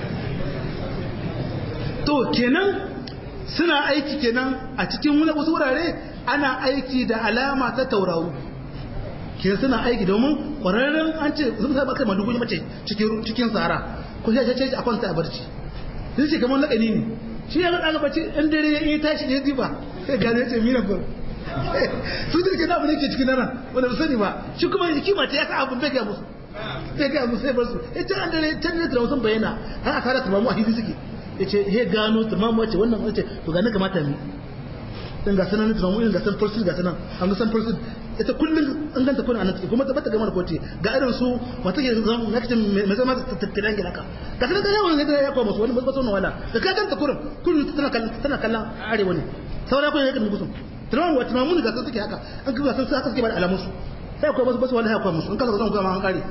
C: to kenan suna aiki kenan a cikin wasu wurare ana aiki da alama ta tauraro kenan suna aiki domin ƙwararren an ce sun sa baka madugu mace cikin cikin sahara ko sai ce a kwanta a barci sai ce kamar lakani ne shi ya ga bacci in dare ya yi tashi ne diba sai gane ce mina ba su da ke da mu ne ke cikin nan wanda ba sani ba shi kuma hikima ta ya sa abun bai ga musu bai ga musu sai bar su ita an dare can ne da sun bayyana har a fara tumamu a hidi suke yace he gano tumamu wace wannan wace to ga ne kamata mi dan ga sanan tumamu in ga san farsil ga sanan an ga san farsil ita kullum an ganta kuna anan kuma ta bata gamar kote ga irin su wata ke zan nakacin mai zama tattalin gida ka ga sanan ga yawan ne ya kwa musu wani ba wannan wala da ka ganta kurin kullum tana kallon tana kallon arewa ne saura kun yake musu tumamu wata tumamu ne ga san suke haka an ga san haka suke ba da alamun su sai akwai basu basu wani haka musu in ka zan kuma an kare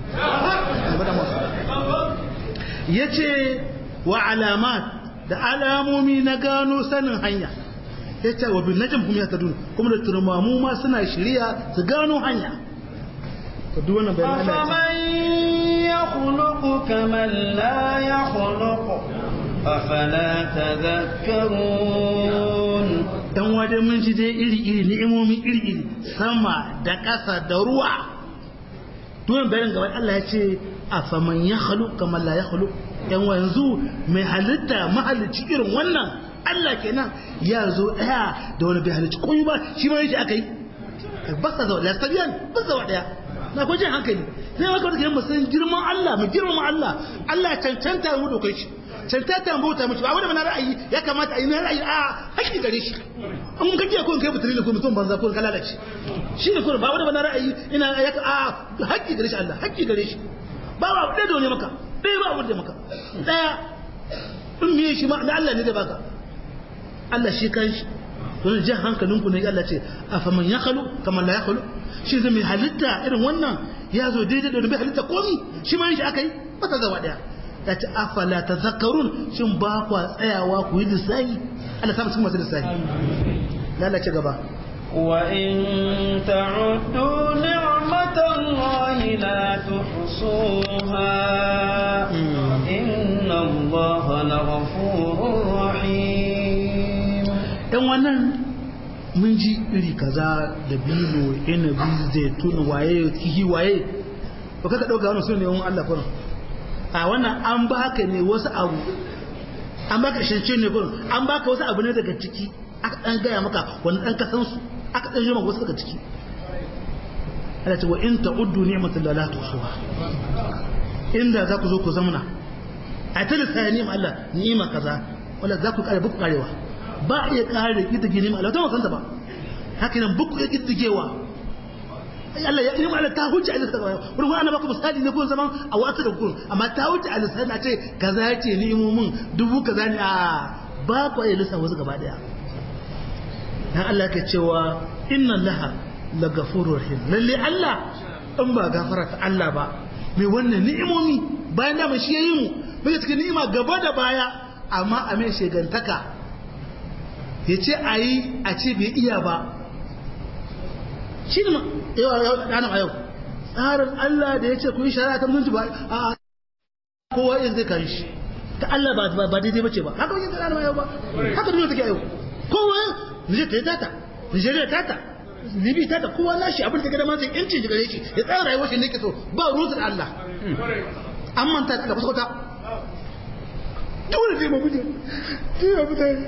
C: ya ce wa alamat da alamomi na gano sanin hanya ya ce wa bin najin kuma ya ta dun kuma da turmamu ma suna shirya su gano hanya ta duk wannan bayan Allah
A: ya khuluqu kaman la ya khuluqu afala tadhakkarun
C: dan waje mun ji dai iri iri ni'imomi iri iri sama da ƙasa da ruwa duwan bayan gaba Allah ya ce a faman ya halu kamar la ya halu yan wanzu mai halitta mahalicci irin wannan Allah kenan ya zo daya da wani bai halicci koyi ba shi ma yake aka yi ba sa zawa da sabiyan ba zawa daya na ko jin hankali sai maka wata kiran musan girman Allah mu girman Allah Allah cancanta mu dokai shi cancanta mu bauta mutu ba wanda na ra'ayi ya kamata a yi na ra'ayi a haƙƙi gare shi in ka kiyaye ko kai butuli ne ko mutum banza ko ka lalace shi ne ko ba wanda na ra'ayi ina ya a haƙƙi gare shi Allah haƙƙi gare shi ba ba ɗaya da wani maka ɗaya ba wanda maka ɗaya in miye shi ma da Allah ne da baka Allah shi kan shi don jan hankalinku ne Allah ce afaman ya khalu kamar la ya khalu shi zai mai halitta irin wannan ya zo daidai da bai halitta komi shi ma yin shi aka yi ba ta zama daya ya ce afala ta zakarun shin ba kwa tsayawa ku yi lissahi Allah samu cikin masu lissahi lalace gaba
A: وإن تعدوا نعمة الله لا تحصوها إن الله لغفور رحيم
C: ɗan wannan mun ji iri kaza da bilo inabi zaitun waye kihi waye ba kaka ɗauka wani su ne wani Allah kurin a wannan an baka ne wasu abu an baka shance ne kurin an baka wasu abu ne daga ciki aka ɗan gaya maka wani ɗan kasan su aka ɗan yi maka wasu daga ciki Allah ce wa in ta'uddu ni'matul la tusuha inda za ku zo ku zamana a ta lissafi ni'ma Allah ni'ma kaza wala za ku kare buku karewa ba a iya kare kiddige ni'ma Allah ta wasanta ba haka nan buku ya kiddigewa Allah ya ni'ma Allah ta hujja Allah ta kawai wurin ana baka misali ne kun zaman a wata da kun amma ta hujja Allah sai na ce kaza ya ce ni'imomin dubu kaza ne a ba ku iya lissafa wasu gaba daya dan Allah ke cewa inna laha la gafurur rahim lalle Allah in ba gafara ta Allah ba mai wannan ni'imomi bayan da shi yayi mu bai cikin ni'ima gaba da baya amma a mai shegantaka ya ce a yi a ce bai iya ba shi ne ɗanan a yau tsarin Allah da ya ce ku yi shari'a ta mutunci ba a kowa yin zai kan shi ta Allah ba daidai bace ba haka wajen ɗanan a yau ba haka duniya take a yau kowa Nijar ta yi tata Nijeriya tata Libi tata kowa nashi abin da ga dama zai yanci gare shi ya tsara rayuwar shi ne ke so ba ruwan Allah an manta da kusa dole sai mu muje sai mu mutane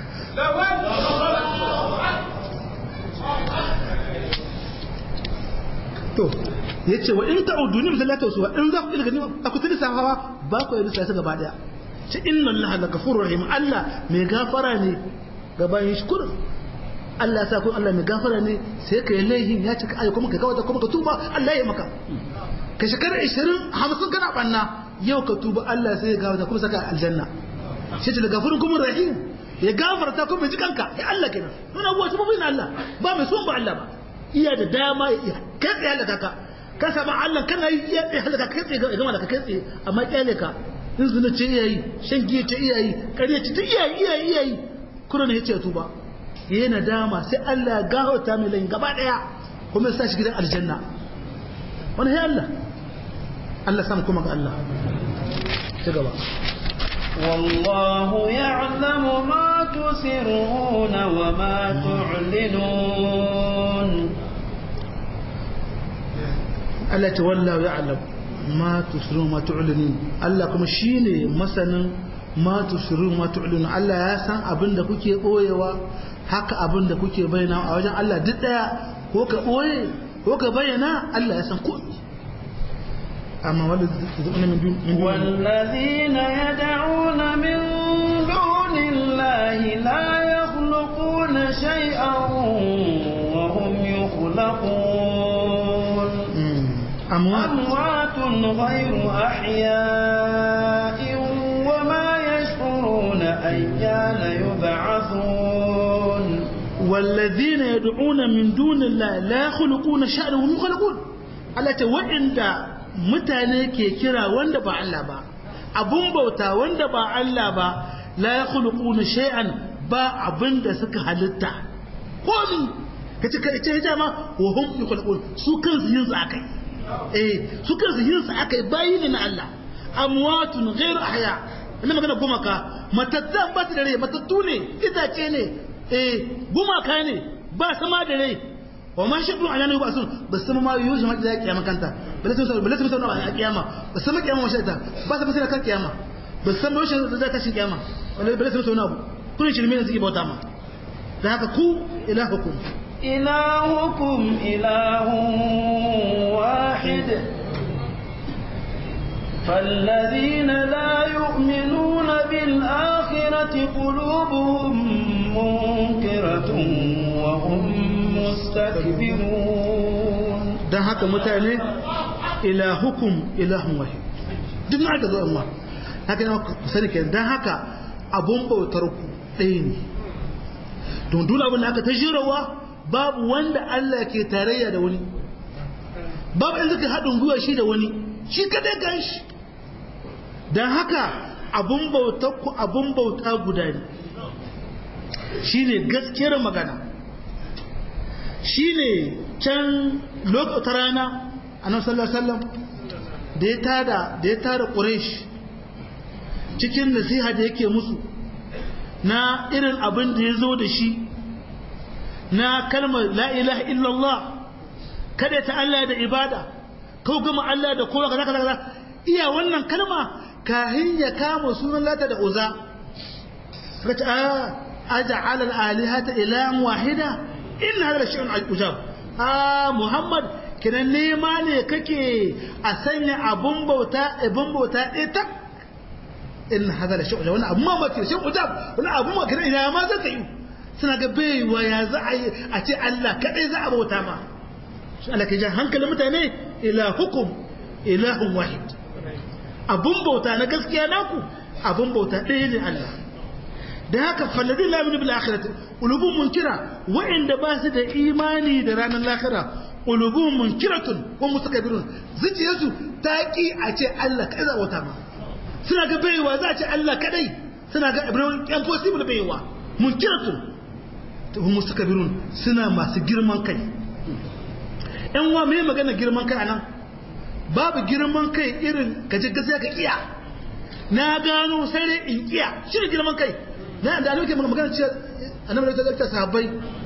C: to yace wa in ta'udu ni misalla tausu in za ku ilga ni a ku tilisa hawa ba ku yi lissa gaba daya ce inna allaha la ghafurur rahim allah mai gafara ne gaban shi kurin Allah sa kun Allah mai gafara ne sai ka yi laihin ya cika ayyuka kuma ka kawata kuma ka tuba Allah ya maka ka shekara 20 50 kana banna yau ka tuba Allah sai ya gafata kuma saka aljanna shi ce gafurin kuma rahim ya gafarta kuma ji kanka ya Allah kenan don abuwa shi mafi Allah ba mai son ba Allah ba iya da dama ya katse halaka ka ka saba Allah kana yi ya tsaye halaka ka tsaye ga gama da ka katse amma kyale ka in zuna ce iyayi shan giya ce iyayi kariya ce ta iyayi iyayi iyayi kuma ne ya ce tuba yayi nadama sai Allah ya gafarta mai lain gaba daya kuma ya sa shi gidan aljanna wani ya Allah Allah sam kuma ga Allah ci gaba
A: والله يعلم ما تسرون وما تعلنون
C: Allah ta wallahu ya'lam ma tusirun ma tu'linin Allah kuma shine masanin ma tusirun ma tu'linin Allah ya san abin da kuke boyewa haka abin da kuke bayyana a wajen Allah duk daya ko ka boye ko ka bayyana Allah ya san komai amma wanda zuwa min dun
A: والذين يدعون من دون الله لا يخلقون شيئا وهم يخلقون
C: amwat
A: أموات غير أحياء وما يشعرون أيان يبعثون
C: والذين يدعون من دون الله لا يخلقون شأنا وهم يخلقون Allah ta waɗanda mutane ke kira wanda ba Allah ba abun bauta wanda ba Allah ba la yakhluquna shay'an ba abin da suka halitta komi kace kada ce dama wa hum yakhluqun su kansu yin su akai eh su kansu yin su akai bayi ne na Allah amwatun ghairu ahya ina magana gumaka matattan ba su da rai matattu ne itace ne eh gumaka ne ba sama da rai wa ma shi ala ne ba sun ba sama ma yuji ma da kiyama kanta bala sun bala sun sauna a kiyama ba sama kiyama washe ta ba su fasira kan kiyama ba san ba washe da ta shin kiyama wala bala sun sauna abu kun shirme ne suke bauta ma da haka ku ilahukum
A: إلهكم إله واحد فالذين لا يؤمنون بالآخرة قلوبهم منكرة وهم مستكبرون
C: dan haka mutane ilahukum ilahun wahid duk na aka zo amma haka ne ku sani kenan dan haka abun bautar ku ɗaya ne don dole abin da aka ta jirawa babu wanda Allah ke tarayya da wani babu in suka haɗin gwiwa shi da wani shi kadai gan shi don haka abun bauta ku abun bauta guda ne shi ne gaskiyar magana shi ne can lokacin rana a nan sallallahu da ya tada da ya tada ƙuresh cikin nasiha da yake musu na irin abin da ya zo da shi na kalmar la ilaha illallah kada ta Allah da ibada kau gama Allah da kowa kaza kaza iya wannan kalma kahin ya kama sunan lata da uza suka ce aja'ala al-alihata ilahan wahida in hada shay'un al-ujab ah muhammad kiran nema ne kake a sanya abun bauta abun bauta ɗaya tak in hada da shay'un wannan abu mamaki shay'un ujab wannan abu ma kiran ina ma zaka yi suna ga baiwa ya za a yi a ce Allah kadai za a bauta ma shi Allah ke jan hankalin mutane ilahukum ilahun wahid abun bauta na gaskiya naku abun bauta ɗaya ne Allah da haka fallazi la yu'minu bil akhirati qulubun munkira wa'inda ba su da imani da ranar lahira qulubun munkiratun wa mutakabirun zuciyarsu ta ki a ce Allah kai za bauta ma suna ga baiwa za a ce Allah kadai suna ga ibrahim impossible baiwa munkiratun hum mustakbirun suna masu girman kai yan wa me magana girman kai anan babu girman kai irin kaje gaskiya ka kiya na gano sai dai in kiya shi girman kai na da alƙi magana cewa annabi da ta sahabbai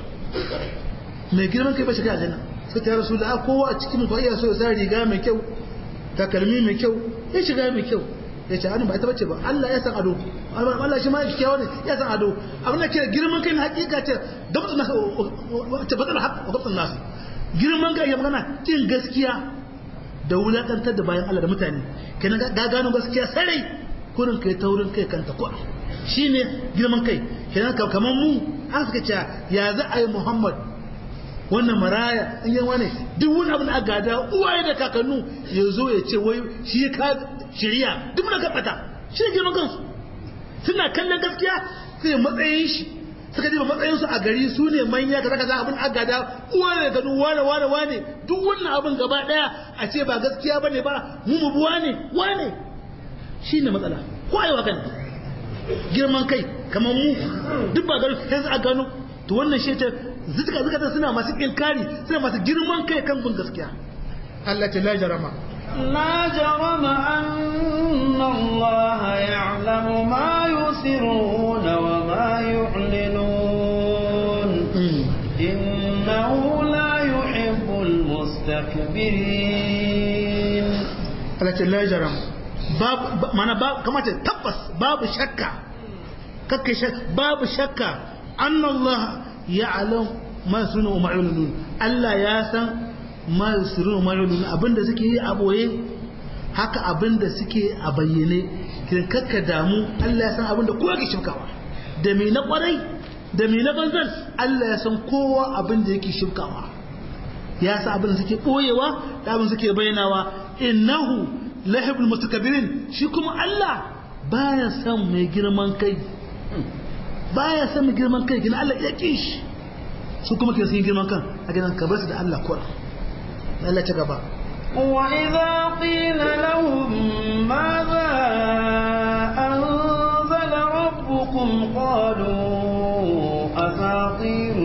C: mai girman kai ba shiga aljanna suka ta rasu da kowa a cikin fa iya so ya sa riga mai kyau takalmi mai kyau ya shiga mai kyau ya ce ba ita bace ba Allah ya san ado Allah shi ma kyakkyawa ne ya san ado abin da ke girman kai na hakika ce dabtun nasu ce batal haq wa dabtun nasu girman kai ya magana kin gaskiya da wulakantar da bayan Allah da mutane kenan ga gano gaskiya sarai kurin kai taurin kai kanta ko shine girman kai kenan kamar mu an suka ce ya za a yi Muhammad wannan maraya in yan wane duk wani abin da aka gada uwaye da kakannu ya zo ya ce wai shi ka shirya duk na gabata shi ne girman kansu suna kallon gaskiya sai matsayin shi suka ji matsayin su a gari su ne manya kaza kaza abin aka gada uwaye da gado wane wane wane duk wannan abin gaba daya a ce ba gaskiya bane ba mu mu buwa ne wane shi ne matsala ko ayi wakan girman kai kamar mu duk ba gano sai a gano to wannan shi ta zuka zuka suna masu inkari suna masu girman kai kan bin gaskiya Allah ta la jarama
A: لا جرم أن الله يعلم ما يسرون وما يعلنون إنه لا يحب المستكبرين
C: Allah la jarama babu mana ba kamata tabbas babu shakka kakke babu shakka annallaha ya'lam ma sunu wa ma'lunun Allah ya san ma yusirun ma yulun abinda suke yi a boye haka abinda suke a bayyane kin kakka damu Allah ya san abinda kowa ke shirkawa da me na kwarai da me na banzan Allah ya san kowa abinda yake shirkawa ya san abinda suke boyewa da abinda suke bayyanawa innahu lahibul mutakabbirin shi kuma Allah baya san mai girman kai baya san mai girman kai gina Allah ya kishi su kuma ke sun girman kan a gidan ka bar su da Allah kuwa Allah ta gaba
A: وإذا قيل لهم ماذا أنزل ربكم قالوا أساطير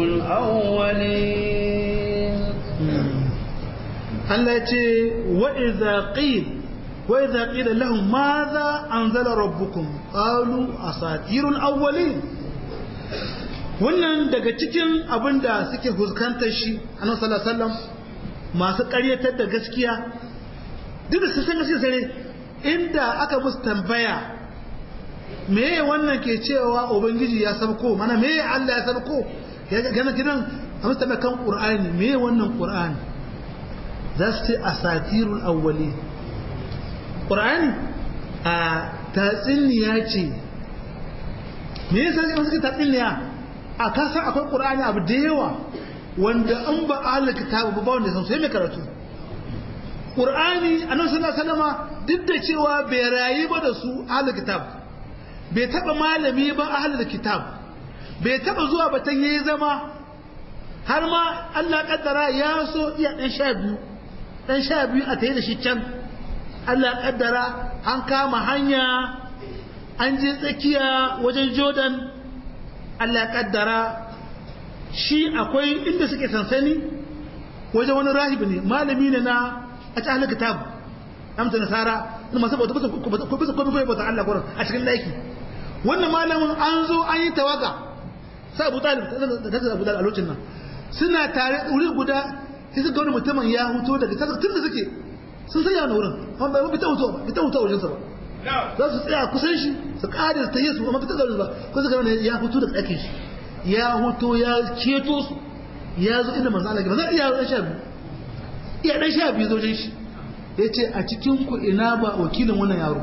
A: الأولين
C: Allah ya ce wa'iza ƙil wa'iza ƙila lahun ma za an zala rabbukun ƙalu a satirun awwali wannan daga cikin abin da suke fuskantar shi a nan sallallahu masu ƙaryatar da gaskiya duk da su san gaskiya sare inda aka musu tambaya meye wannan ke cewa ubangiji ya sabko mana meye Allah ya sabko ya gana gidan a musu tambaya kan qur'ani meye wannan qur'ani za su ce asatirul awwali qur'ani a tatsiniya ce me yasa suke tatsiniya a kasan akwai qur'ani abu da yawa wanda an ba ahlul kitabu ba wanda san sai mai karatu qur'ani annabi sallallahu alaihi wasallama duk da cewa bai rayu ba da su ahlul kitab bai taba malami ba ahlul kitab bai taba zuwa ba tan yayi zama har ma Allah kaddara ya so iya dan sha biyu dan sha biyu a tayi da shi can Allah kaddara an kama hanya an je tsakiya wajen Jordan Allah kaddara shi akwai inda suke sansani wajen wani rahibi ne malami ne na a cikin kitab amsa nasara na masu bauta ko bisa ko bisa bauta Allah gurin a cikin laiki wannan malamin an zo an yi tawaga sai Abu Talib da ta Abu Talib a lokacin nan suna tare wuri guda sai suka wani mutumin ya huto daga tun da suke sun sanya wani wurin amma bai ta huto bai ta huto wajensa ba za su tsaya kusan shi su ƙara ta yi su amma fita zaune ba ko suka wani ya huto daga ɗakin shi ya huto ya ceto su ya zo inda manzo Allah ke manzo iya ɗan sha biyu iya ɗan sha biyu zojin shi ya ce a cikin ku ina ba wakilin wannan yaro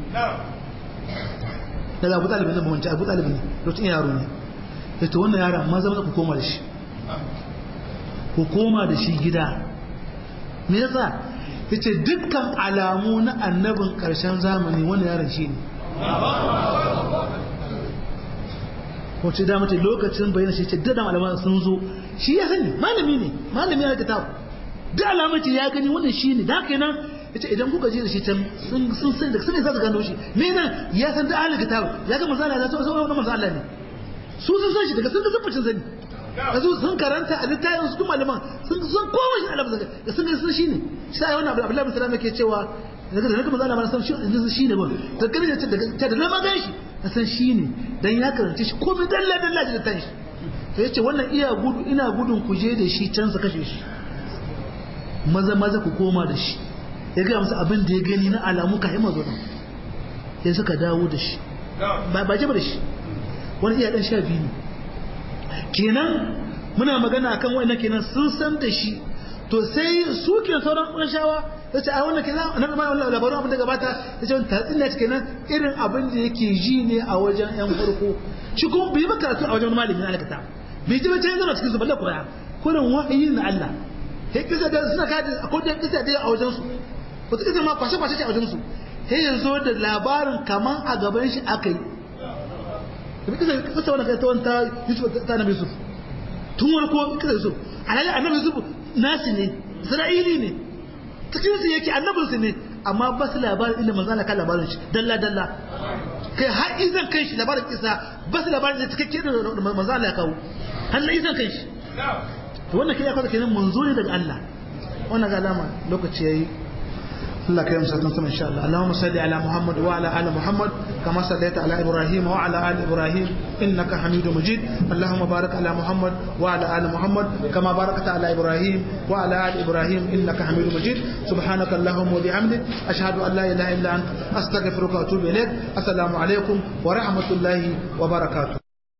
C: daga abu talibin nan mamanci abu talibin lokacin yaro ne ya ce wannan yaro amma zama ku koma da shi ku koma da shi gida me yasa ya ce dukkan alamu na annabin ƙarshen zamani wannan yaron shi ne wacce da mace lokacin bayyana shi ce duk da malaman sun zo shi ya sani malami ne malami ya kitab duk alamun ce ya gani wannan shi ne da haka nan yace idan kuka je da shi can sun sun san da sun za su gano shi me nan ya san da ahlul kitab ya ga manzo Allah ya san wannan manzo Allah ne su sun san shi daga sun ga tabbacin sani yanzu sun karanta a littafin su kuma malaman sun sun koma shi Allah da sun ga sun shi ne sai wannan Abdullahi bin Salam yake cewa daga da manzo Allah ba san shi shi ne ba ta gani da ta da ma gan shi na san shi ne dan ya karanta shi komai dalla dalla da tan shi sai yace wannan iya gudu ina gudun ku je da shi can su kashe shi maza maza ku koma da shi ya gaya musu abin da ya gani na alamu ka hima zuwa ya suka dawo da shi ba jaba da shi wani iya dan sha biyu ne kenan muna magana akan wa'annan kenan sun san da shi to sai su ke sauran ƙunshawa ta ce a wannan kenan nan ma wannan labarin abin da gabata ta ce tatsin ne kenan irin abin da yake ji ne a wajen yan farko shi kuma bai ba karatu a wajen malamin alkata bai ji ba ta yanzu cikin su balle koya kurin wahayi na Allah sai kisa da suna kada akwai da kisa da a wajen su wata kisa ma kwashe kwashe ce a wajen su sai ya zo da labarin kaman a gaban shi aka yi da kisa kisa wannan kai ta wanta Yusuf ta Nabi Yusuf tun wani ko kisa Yusuf alhali annabi Yusuf nasi ne Isra'ili ne cikin su yake annabin su ne amma ba su labarin inda manzo Allah kan labarin shi dalla dalla kai har izan kai shi labarin kisa ba su labarin da cikakke da manzo Allah ya kawo har na izan kai shi to wannan kai ya kwata kenan manzo ne daga Allah wannan ga alama lokaci yayi Allah kai musa sama insha Allah Allahumma salli ala Muhammad wa ala ali Muhammad kama sallaita ala Ibrahim wa ala ali Ibrahim innaka Hamidum Majid Allahumma barik ala Muhammad wa ala ali Muhammad kama barakta ala Ibrahim wa ala ali Ibrahim innaka Hamidum Majid subhanaka Allahumma wa bihamdik ashhadu an la ilaha illa anta astaghfiruka wa atubu ilaik assalamu alaikum wa rahmatullahi wa barakatuh